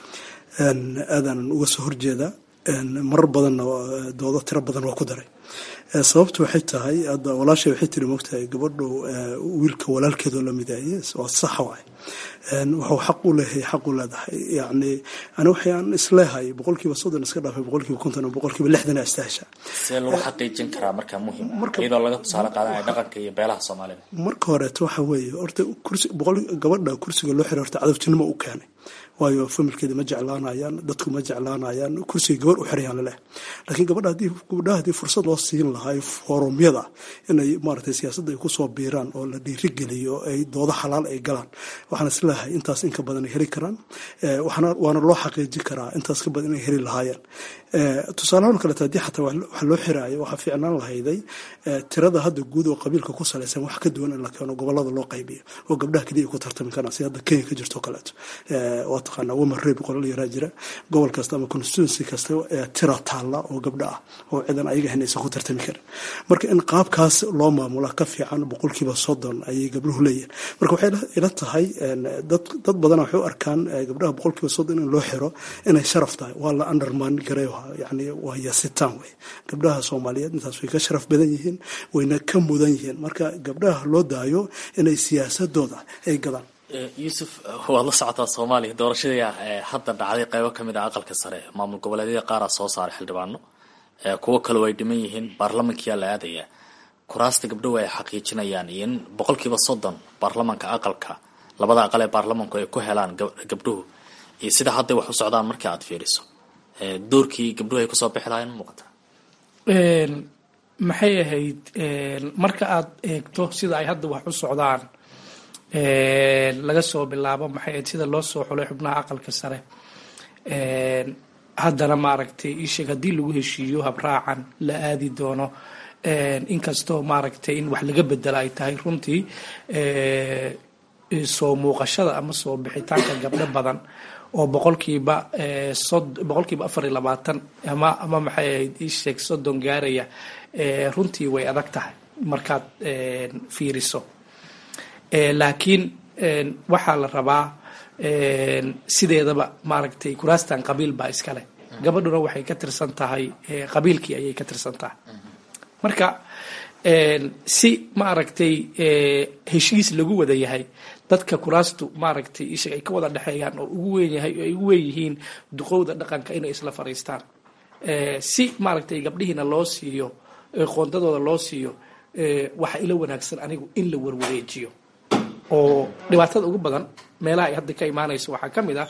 aadaanan uga soo horjeedaa marar badanna doodo tiro badan waa ku daray sababtu waxay tahay hadda walaashay waxay tiri mogtahay gabadhu wiilka walaalkeedoo la midaaye waa saxa waay wuxuu xaq u leeyahay xaq u leedahay yani ani waxaan isleehay boqolkiiba soddon iska dhaafay boqolkiiba konton boqolkiiba lixdan aa istahesha see lagu xaqiijin karaa markaa muhim iyadoo laga tusaale qaadanaya dhaqanka iyo beelaha soomaalida marka horeeto waxa weeye horta kursi boqol gabadha kursiga loo xiray horta cadaftinimo u keenay waayo familkeeda ma jeclaanayaan dadku ma jeclaanayaan kursiga gabar u xirayaan laleh laakiin gabadha hadii gabdhaha haddii fursad loo siin lahaa foorumyada inay maaragtay siyaasadda ay kusoo biiraan oo la dhiirigeliyo ay doodo xalaal ay galaan waxaan isleeyahay intaas inka badan ay heli karaan waana loo xaqiijin karaa intaas ka badan inay heli lahaayeen tusaalahaan kaleeto haddii xataa wax loo xiraayo waxaa fiicnaan lahayday tirada hadda guud oo qabiilka ku salaysan wax ka duwan in la keeno gobolada loo qaybiyo oo gabdhaha keliya ku tartami karaan si hadda kenya ka jirto kaleeto waa taqaanaa woman rabe qolal yaraa jira gobol kasta ama constituency kasta tira taalla oo gabdha ah oo cidan ayaga ahayn aysan ku tartami karin marka in qaabkaas loo maamula ka fiican boqolkiiba soddon ayay gabdhuhu leeyihin marka waxay ila tahay dad badana waxay u arkaan gabdhaha boqolkiiba soddon in loo xiro inay sharaf tahay waa la underman gareeha yani waa yasitaan wey gabdhaha soomaaliyeed intaas way ka sharaf badan yihiin wayna ka mudan yihiin marka gabdhaha loo daayo inay siyaasadooda ay gadaan yuusuf waad la socotaa soomaaliya doorashadii hadda dhacday qaybo ka mid ah aqalka sare maamul goboleedyada qaaraa soo saaray xildhibaano kuwo kaleo ay dhiman yihiin baarlamankiyaa la aadayaa kuraasta gabdhahu ay xaqiijinayaan iyo in boqolkiiba soddon baarlamanka aqalka labada aqal ee baarlamanku ay ku helaan gabdhuhu iyo sida hadday wax u socdaan markii aad fiiriso doorkii gabdhuhu ay kusoo bixi lahayn muuqata maxay ahayd marka aad eegto sida ay hadda wax u socdaan laga soo bilaabo maxay ahayd sida loo soo xulay xubnaha aqalka sare haddana maaragtay isheeg haddii lagu heshiiyo habraacan la aadi doono inkastoo maaragtay in wax laga bedela ay tahay runtii soo muuqashada ama soo bixitaanka gabdho badan oo boqolkiiba boqolkiiba afar iyo labaatan ama ama maxay ahayd isheeg soddon gaaraya runtii way adag tahay markaad fiiriso laakiin waxaa la rabaa sideedaba maaragtay kuraastan qabiil baa iskale gabadhuna waxay ka tirsan tahay qabiilkii ayay ka tirsan tahay marka si maaragtay heshiis lagu wada yahay dadka kuraastu maaragtay isha ay ka wada dhexeeyaan oo ugu weyn yahay ay ugu weyn yihiin duqowda dhaqanka inay isla fariistaan si maaragtay gabdhihiina loo siiyo qoondadooda loo siiyo waxa ila wanaagsan anigu in la warwareejiyo oo dhibaatada ugu badan meelaha ay hadda ka imaanayso waxaa ka mid ah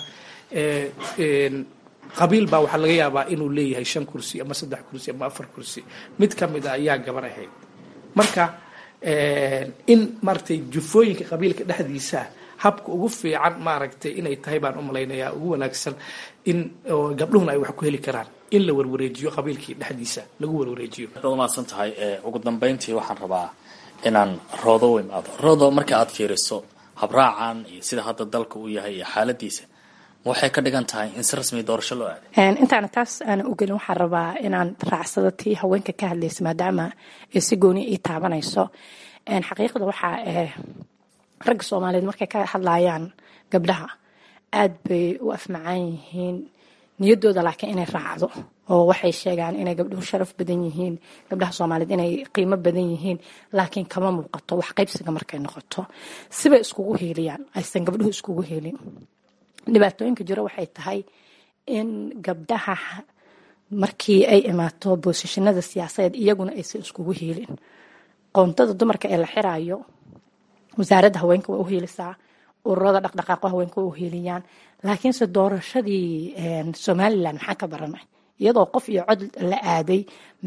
qabiil baa waxaa laga yaabaa inuu leeyahay shan kursi ama saddex kursi ama afar kursi mid ka mid a ayaa gabar ahayd marka in maaragtay jufooyinka qabiilka dhexdiisa habka ugu fiican maaragtay inay tahay baan u malaynayaa ugu wanaagsan in gabdhuhuna ay wax ku heli karaan in la warwareejiyo qabiilkii dhexdiisa lagu warwareejiyo waad umahadsan tahay ugu dambeyntii waxaan rabaa inaan roodo u imaado roodo marka aad fiiriso habraacan iyo sida hadda dalka uu yahay iyo xaaladiisa waxay ka dhigan tahay in si rasmi doorasho loo aaday intaana taas aana u gelin waxaan rabaa inaan raacsado tii haweenka ka hadlaysa maadaama ay si gooni ii taabanayso xaqiiqda waxaa ragga soomaaliyeed markay ka hadlayaan gabdhaha aad bay u afmacaan yihiin niyadooda laakiin inay raacdo oo waxay sheegaan inay gabdhuhu sharaf badan yihiin gabdhaha soomaaliyeed inay qiimo badan yihiin laakiin kama muuqato wax qaybsiga markay noqoto sibay iskugu heeliyaan aysan gabdhuhu iskugu helin dhibaatooyinka jiro waxay tahay in gabdhaha markii ay imaato boosishinada siyaasadeed iyaguna aysan iskugu heelin qoontada dumarka ee la xirayo wasaaradda haweenka waa u heelisaa ururada dhaqdhaqaaqo haweenka waa u heeliyaan laakiinse doorashadii somalilan maxaan ka baranay iyadoo qof iyo cod la aaday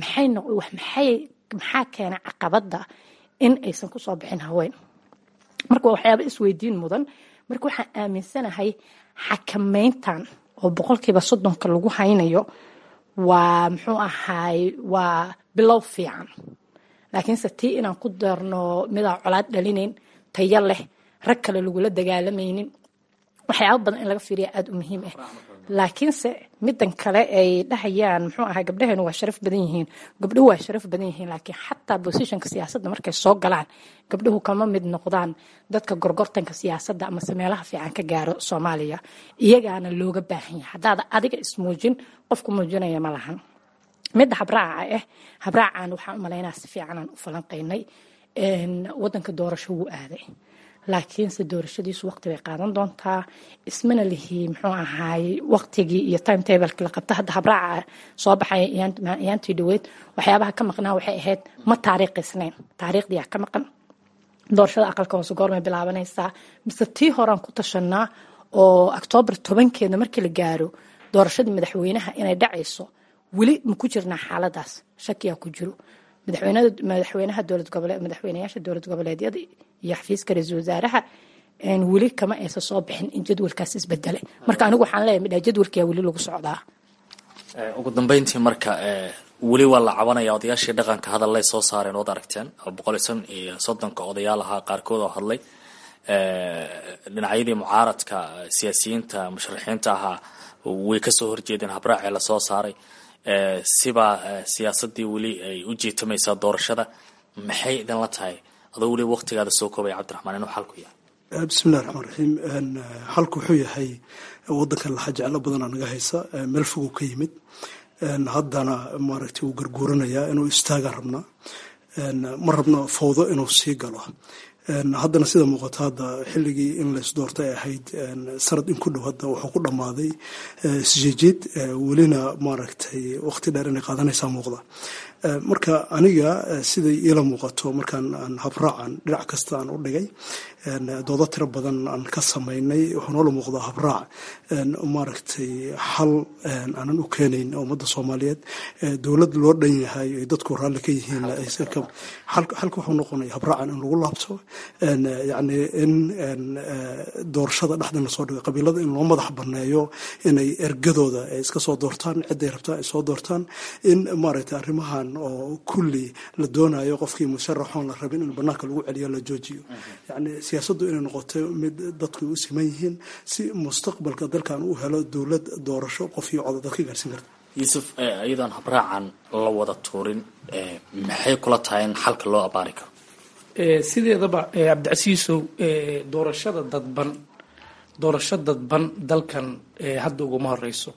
maxaa keena caqabada in aysan kusoo bixin haween marka waa waxyaaba isweydiin mudan marka waxaan aaminsanahay xakameyntan oo boqolkiiba soddonka lagu haynayo waa muxuu ahaay waa bilow fiican laakiinse tii inaan ku darno midaan colaad dhalinayn tayo leh rag kale lagula dagaalamaynin waxyaaba badan in laga fiiriya aada u muhiim ah laakiinse midan kale ay dhahayaan muxuu ahaa gabdhaheenu waa sharaf badan yihiin gabdhuhu waa sharaf badan yihiin laakiin xataa bosishonka siyaasadda markay soo galaan gabdhuhu kama mid noqdaan dadka gorgortanka siyaasadda amase meelaha fiican ka gaaro soomaaliya iyagaana looga baahan yahay haddaada adiga ismuujin qofku muujinaya ma lahan midda habraaca ah habraacan waxaan u malaynaa si fiicanaan u falanqaynay wadanka doorasho wuu aaday laakiinse doorashadiisu waqti bay qaadan doontaa ismana lihi muxuu ahaay waqtigii iyo time tableki la qabta hadda habraaca soo baxay ayaantii dhaweyd waxyaabaha ka maqnaa waxay ahayd ma taariikhisnayn taariikhdiyaa ka maqan doorashada aqalka hoose goormay bilaabanaysaa mise tii horaan ku tashanaa oo octoobar tobankeeda markii la gaaro doorashadii madaxweynaha inay dhacayso weli ma ku jirnaa xaaladaas shakiyaa ku jiro madaxweynaha dowlad goboleed madaxweynayaasha dowlad goboleedyada iyo xafiiska ra-iisul wasaaraha weli kama aysan soo bixin in jadwalkaas isbedelay marka anigu waxaan leeyahay midhaa jadwalkiyaa weli lagu socdaa ugu dambeyntii marka weli waa la cabanaya odayaashii dhaqanka hadallay soo saareen ood aragteen boqol iyo shan iyo soddonka odayaal ahaa qaarkood oo hadlay dhinacyadii mucaaradka siyaasiyiinta musharaxiinta ahaa way kasoo horjeedeen habraacee lasoo saaray sibaa siyaasadii weli ay u jiitamaysaa doorashada maxay idinla tahay adoo weli waqtigaada soo koobaya cabdiraxmaan inuu xalku yahay bismillahi raxmaan raxiim xalku wuxuu yahay wadankan laxa jeclo badanaa naga haysa meel foguu ka yimid haddana maaragtay wuu garguuranayaa inuu istaagaan rabnaa ma rabno fawdo inuu sii galo haddana sida muuqato hadda xilligii in lays doorta ay ahayd sanad in ku dhow hadda wuxuu ku dhammaaday isjeejid welina maaragtay waqti dheer inay qaadanaysaa muuqda marka aniga siday iila muuqato markaan aan habraacan dhinac kasta aan u dhigay doodo tiro badan aan ka samaynay wuxuu noola muuqdaa habraac maaragtay xal aanan u keenayn ummadda soomaaliyeed dowlad loo dhan yahay ay dadku raalli ka yihiin xalka wuxuu noqonaya habraacan in lagu laabto yacni in doorashada dhexdan lasoo dhigo qabiilada in loo madax banneeyo inay ergadooda ay iska soo doortaan cidday rabtaan ay soo doortaan in maaragtay arrimahan oo kulli la doonayo qofkii musharaxoon la rabin in banaanka lagu celiyo la joojiyo yacni siyaasaddu inay noqoto mid dadku u siman yihiin si mustaqbalka dalkan uu helo dowlad doorasho qof iyo coda dadka gaarsiin karta yuusuf iyadoon habraacan la wada tuurin maxay kula tahay in xalka loo abaari karo sideedaba cabdicasiisow doorashada dadban doorasho dadban dalkan hadda uguma horeyso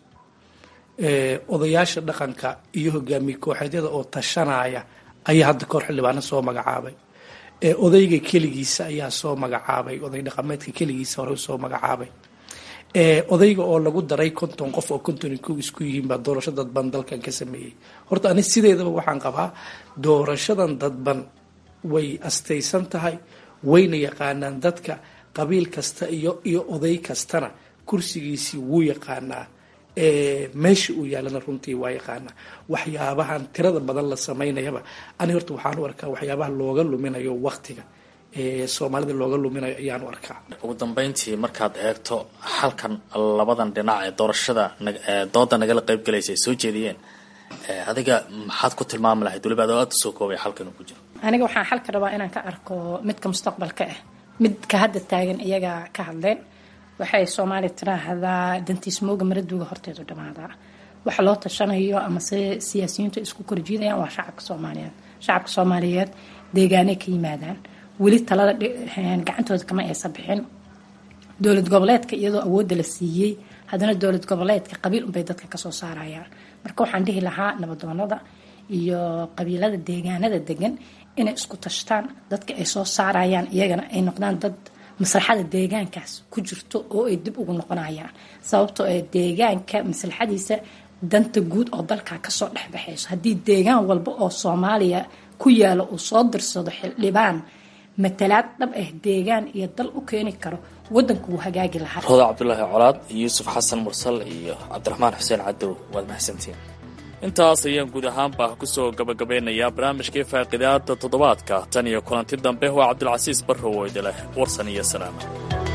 odayaasha dhaqanka iyo hogaamiye kooxeedyada oo tashanaya ayaa hadda kahor xildhibaano soo magacaabay odayga keligiisa ayaa soo magacaabay oday dhaqameedka keligiisa hore soo magacaabay odayga oo lagu daray konton qof oo konton kow isku yihiin baa doorasho dadban dalkan ka sameeyey horta ani sideedaba waxaan qabaa doorashadan dadban way astaysan tahay wayna yaqaanaan dadka qabiil kasta iyo iyo oday kastana kursigiisii wuu yaqaanaa meesha uu yaalana runtii waa yaqaanaa waxyaabahan tirada badan la samaynayaba ani horta waxaan u arkaa waxyaabaha looga luminayo waktiga soomaalida looga luminayo ayaan u arkaa ugu dambeyntii markaad eegto xalkan labadan dhinac ee doorashada dooda nagala qayb galaysa ay soo jeediyeen adiga maxaad ku tilmaami lahayd waliba adoo aada usoo koobay xalkan uu ku jiro aniga waxaan xalka rabaa inaan ka arko midka mustaqbalka ah midka hadda taagan iyaga ka hadleen waxay soomaaliya tiraahdaa dantiismooga maraduuga horteedu dhamaadaa waxa loo tashanayo ama se siyaasiyiintu isku korjiidayaan waa shacabka soomaaliyeed shacabka soomaaliyeed deegaanay ka yimaadaan weli talada gacantooda kama aysan bixin dowlad goboleedka iyadoo awoodda la siiyey haddana dowlad goboleedka qabiil unbay dadka kasoo saarayaan marka waxaan dhihi lahaa nabadoonada iyo qabiilada deegaanada degan inay isku tashtaan dadka ay soo saarayaan iyagana ay noqdaan dad maslaxada deegaankaas ku jirto oo ay dib ugu noqonayaan sababtoo ee deegaanka maslaxadiisa danta guud oo dalka kasoo dhexbaxayso haddii deegaan walba oo soomaaliya ku yaalo uu soo dirsado xildhibaan matalaad dhab ah deegaan iyo dal u keeni karo wadanku wuu hagaagi lahaa rooda cabdulaahi colaad yuusuf xasan mursal iyo cabdiraxmaan xuseen cadow waad mahadsantiin intaas ayaan guud ahaanba kusoo gabagabeynayaa barnaamijkii faaqidaada toddobaadka tan iyo kulanti dambe waa cabdulcasiis barrow oo idileh warsan iyo salaama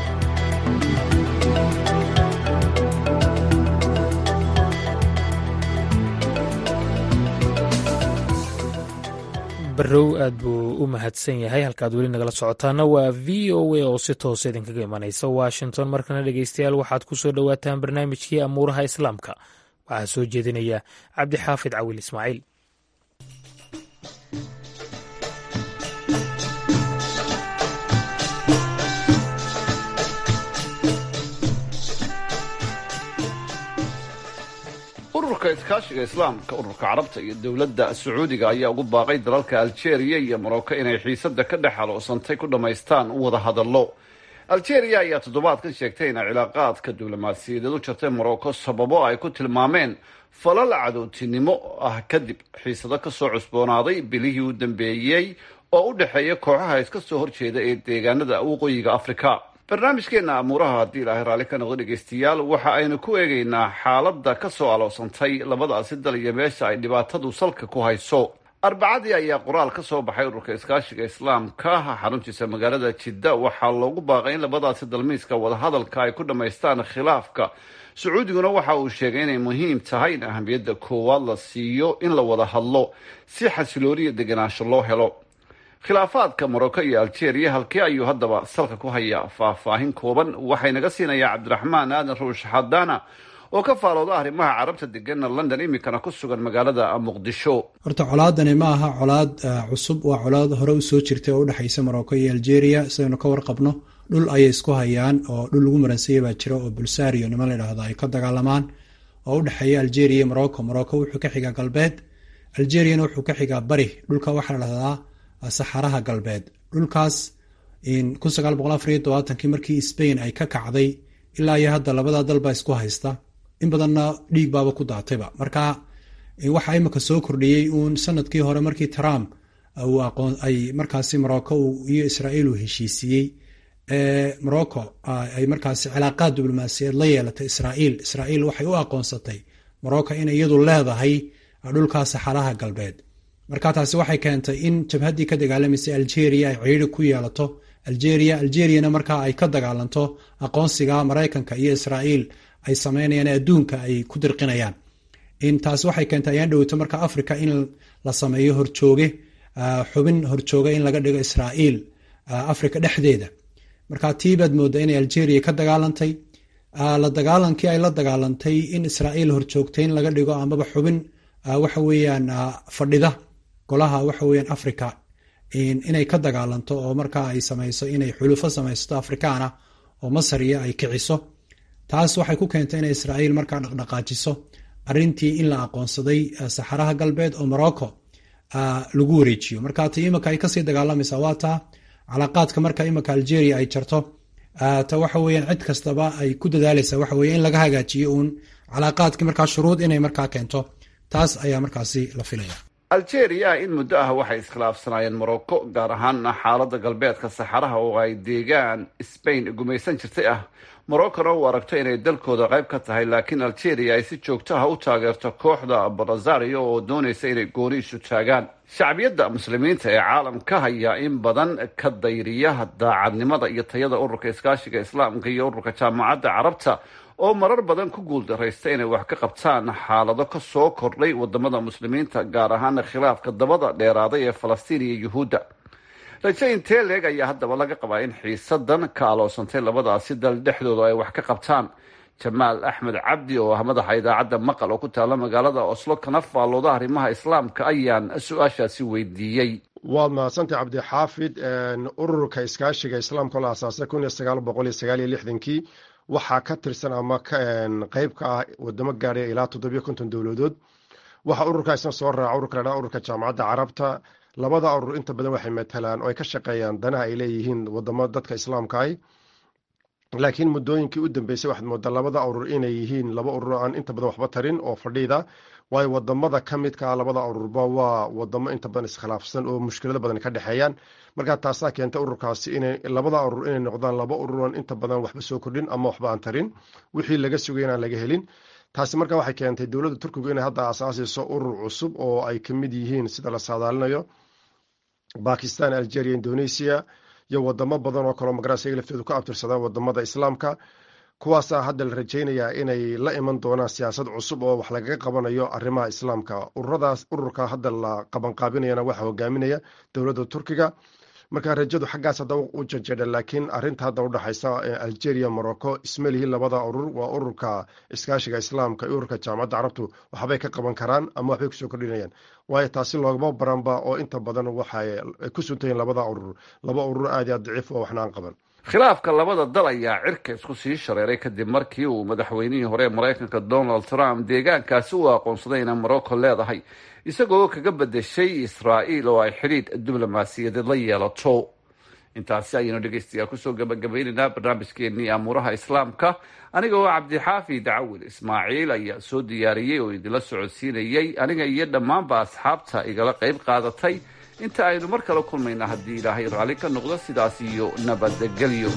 barrow aad buu u mahadsan yahay halkaad weli nagala socotaana waa v o a oo si toos idinkaga imanaysa washington markana dhegeystayaal waxaad ku soo dhowaataan barnaamijkii amuuraha islaamka waxaa soo jeedinaya cabdixaafid cawil ismaaciil ururka iskaashiga islaamka ururka carabta iyo dowladda sacuudiga ayaa ugu baaqay dalalka aljeeriya iyo morocco inay xiisada ka dhex haloosantay ku dhammaystaan wada hadallo aljeeriya ayaa toddobaadkan sheegtay inay cilaaqaadka diblomaasiyadeed u jartay morocco sababo ay ku tilmaameen falal cadowtinimo ah kadib xiisado kasoo cusboonaaday bilihii u dambeeyey oo u dhexeeya kooxaha iska soo horjeeda ee deegaanada waqooyiga afrika barnaamijkeena amuuraha haddii ilaahay raalli ka noqdo dhegeystayaal waxa aynu ku eegaynaa xaaladda ka soo aloosantay labadaasi dal iyo meesha ay dhibaatadu salka ku hayso arbacadii ayaa qoraal ka soo baxay ururka iskaashiga islaamka xaruntiisa magaalada jidda waxaa loogu baaqay in labadaasi dalmiiska wadahadalka ay ku dhammaystaan khilaafka sacuudiguna waxa uu sheegay inay muhiim tahay in ahamiyadda koowaad la siiyo in la wada hadlo si xasilooniya deganaansho loo helo khilaafaadka morocco iyo algeria halkee ayuu haddaba salka ku hayaa faahfaahin kooban waxaynaga siinayaa cabdiraxmaan aadan ruush xadaana oo ka faalooda arrimaha carabta degana london iminkana ku sugan magaalada muqdisho horta colaadani ma aha colaad cusub waa colaad hore usoo jirtay oo udhexaysa morocco iyo algeria sidaynu ka warqabno dhul ayay isku hayaan oo dhul lagu maransaya baa jira oo bulsario niman ladhaahdo ay ka dagaalamaan oo udhexeeya algeria iyo morocco morocco wuxuu ka xigaa galbeed algeriana wuxuu ka xigaa bari dhulka waxaa la dhahdaa saxaraha galbeed dhulkaas kii markii spain ay ka kacday ilaa iyo hadda labada dalba isku haysta in badanna dhiig baaba ku daatayba marka waxaa imika soo kordhiyey uun sanadkii hore markii trump ay markaasi morocco iyo israa'iil uu heshiisiiyey morocco ay markaasi cilaaqaad diblomaasiyeed la yeelatay israa'iil israa'iil waxay u aqoonsatay morocco in iyadu leedahay dhulkaa saxaraha galbeed marka taasi waxay keentay in jabhaddii ka dagaalamaysay algeria ay ciiri ku yeelato algeria algeriana markaa ay ka dagaalanto aqoonsiga maraykanka iyo israa'iil ay sameynayaan adduunka ay ku dirqinayaan taasi waxay keentay ayaan dhoweyto marka africa in la sameeyo horjooge xubin horjooga in laga dhigo israa'iil africa dhexdeeda marka tii baad moodaa inay algeria ka dagaalantay la dagaalankii ay la dagaalantay in israa'iil horjoogtay in laga dhigo amaba xubin waxa weeyaan fadhida golaha waxa weeyaan africa inay ka dagaalanto oo markaa ay samayso inay xulufo samaysato afrikaana oo masar iyo ay kiciso taas waxay ku keentay inay israa'iil markaa dhaqdhaqaajiso arrintii in la aqoonsaday saxaraha galbeed oo morocco lagu wareejiyo marka ta imika ay kasii dagaalamaysaa waa taa calaaqaadka marka imika algeria ay jarto ta waxa weeyaan cid kastaba ay ku dadaalaysa waxa weye in laga hagaajiyo uun calaaqaadkii markaa shuruud inay markaa keento taas ayaa markaasi la filaya algeria in muddo ah waxay iskhilaafsanaayeen morocco gaar ahaana xaaladda galbeedka saxaraha oo ay deegaan sbain gumaysan jirtay ah moroccona uu aragto inay dalkooda qayb ka tahay laakiin algeria ay si joogto ah u taageerto kooxda barazario oo doonaysa inay gooni isu taagaan shacbiyadda muslimiinta ee caalamka ayaa in badan ka dayriya daacadnimada iyo tayada ururka iskaashiga islaamka iyo ururka jaamacadda carabta oo marar badan ku guuldaraysta inay wax ka qabtaan xaalado ka soo kordhay wadamada muslimiinta gaar ahaana khilaafka dabada dheeraaday ee falastiin iyo yuhuudda raje intee leeg ayaa haddaba laga qabaa in xiisadan ka aloosantay labadaasi dal dhexdooda ay wax ka qabtaan jamaal axmed cabdi oo ah madaxa idaacadda maqal oo ku taala magaalada oslo kana faallooda arrimaha islaamka ayaan su-aashaasi weydiiyey waad mahadsantay cabdixaafid ururka iskaashiga islaamka la asaasay kun iyo sagaal boqol iyo sagaal iyo lixdankii waxaa ka tirsan ama qeyb ka ah wadamo gaadhay ilaa toddobiyo konton dowladood waxaa ururkaasna soo raaca ururka ladhaa ururka jaamacadda carabta labada urur inta badan waxay matalaan oo ay ka shaqeeyaan danaha ay leeyihiin wadamo dadka islaamka ah laakiin muddooyinkii u dambeysay waxaad moodaa labada urur inay yihiin laba urur aan inta badan waxba tarin oo fadhiida waayo wadamada ka midka ah labada ururba waa wadamo inta badan iskhilaafsan oo mushkilado badan ka dhexeeyaan markaa taasaa keentay ururkaasi inay labada urur inay noqdaan laba ururan inta badan waxba soo kordhin ama waxba aan tarin wixii laga sugay inaan laga helin taasi markaa waxay keentay dowladda turkigu inay hadda asaasayso urur cusub oo ay kamid yihiin sida la saadaalinayo bakistan algeria indonesia iyo wadamo badan oo kaleo magaras iyaga laftoodu ka abtirsadaan wadamada islaamka kuwaasaa hadda la rajaynayaa inay la iman doonaan siyaasad cusub oo wax lagaga qabanayo arrimaha islaamka ururadaas ururka hadda la qabanqaabinayana waxaa hogaaminaya dowladda turkiga marka rajadu xaggaas hadda u janjeedha laakiin arinta hadda udhexaysa algeria morocco ismalihi labada urur waa ururka iskaashiga islaamka iyo ururka jaamacadda carabtu waxbay ka qaban karaan ama waxbay kusoo kordhinayaan waayo taasi loogama baranba oo inta badan waxay ku suntayiin labada urur laba urur aad aad daciif oo waxna aan qaban khilaafka labada dal ayaa cirka isku sii shareeray kadib markii uu madaxweynihii hore ee maraykanka donald trump deegaankaasi u aqoonsaday inay morocco leedahay isagoo kaga bedeshay israa'iil oo ay xidhiidh diblomaasiyadeed la yeelato intaasi ayaynu dhegeystayaal kusoo gabagabaynaynaa barnaamijkeenii amuuraha islaamka aniga oo cabdixaafi dacawil ismaaciil ayaa soo diyaariyey oo idinla socodsiinayey aniga iyo dhammaanba asxaabta igala qayb qaadatay inta aynu mar kale kulmayna haddii ilaahay raalli ka noqdo sidaas iyo nabadgelyo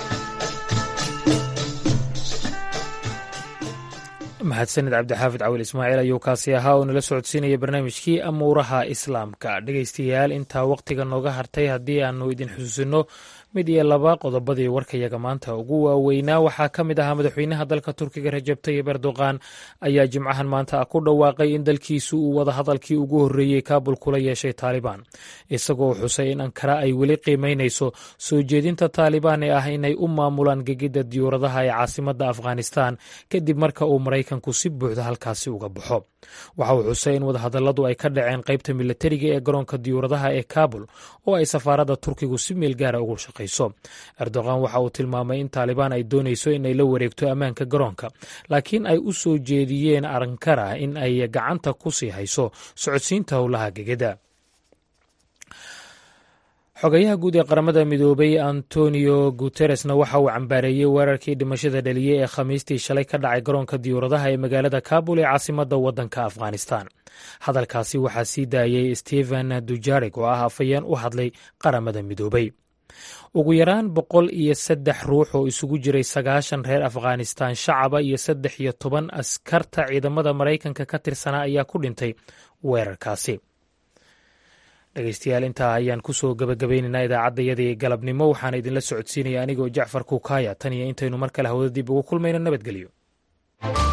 mahadsanid cabdixaafid cawil ismaaciil ayuu kaasi ahaa oo nala socodsiinaya barnaamijkii amuuraha islaamka dhegaystayaal intaa wakhtiga nooga hartay haddii aanu idin xusuusino mid iyo laba qodobadii warkayaga maanta ugu waaweynaa waxaa ka mid ahaa madaxweynaha dalka turkiga rajab tayib erdogan ayaa jimcahan maanta ku dhawaaqay in dalkiisu uu wadahadalkii ugu horreeyey kaabul kula yeeshay taalibaan isagoo xusay in ankara ay weli qiimaynayso soo jeedinta taalibaan ee ah inay u maamulaan gegidda diyuuradaha ee caasimadda afghanistan kadib marka uu maraykanku si buuxda halkaasi uga baxo waxa uu xusay in wadahadalladu ay ka dhaceen qaybta milatariga ee garoonka diyuuradaha ee kaabul oo ay safaaradda turkigu si meel gaara ugu shaqayso erdogan waxa uu tilmaamay in taalibaan ay doonayso inay la wareegto ammaanka garoonka laakiin ay u soo jeediyeen ankara in ay gacanta ku sii hayso socodsiinta howlaha gegeda xogayaha guud ee qaramada midoobay antonio guteresna waxa uu cambaareeyey weerarkii dhimashada dhaliyey ee khamiistii shalay ka dhacay garoonka diyuuradaha ee magaalada kabul ee caasimadda waddanka afghanistan hadalkaasi waxaa sii daayey stephen dujarig oo ah afayeen u hadlay qaramada midoobay ugu yaraan boqol iyo saddex ruux oo isugu jiray sagaashan reer afghanistan shacaba iyo saddex iyo toban askarta ciidamada maraykanka ka tirsanaa ayaa ku dhintay weerarkaasi dhegeystayaal intaa ayaan kusoo gabagabaynaynaa idaacaddayadii galabnimo waxaana idinla socodsiinaya anigoo jacfar kukaaya tan iyo intaynu mar kale hawada dib ugu kulmayno nabadgelyo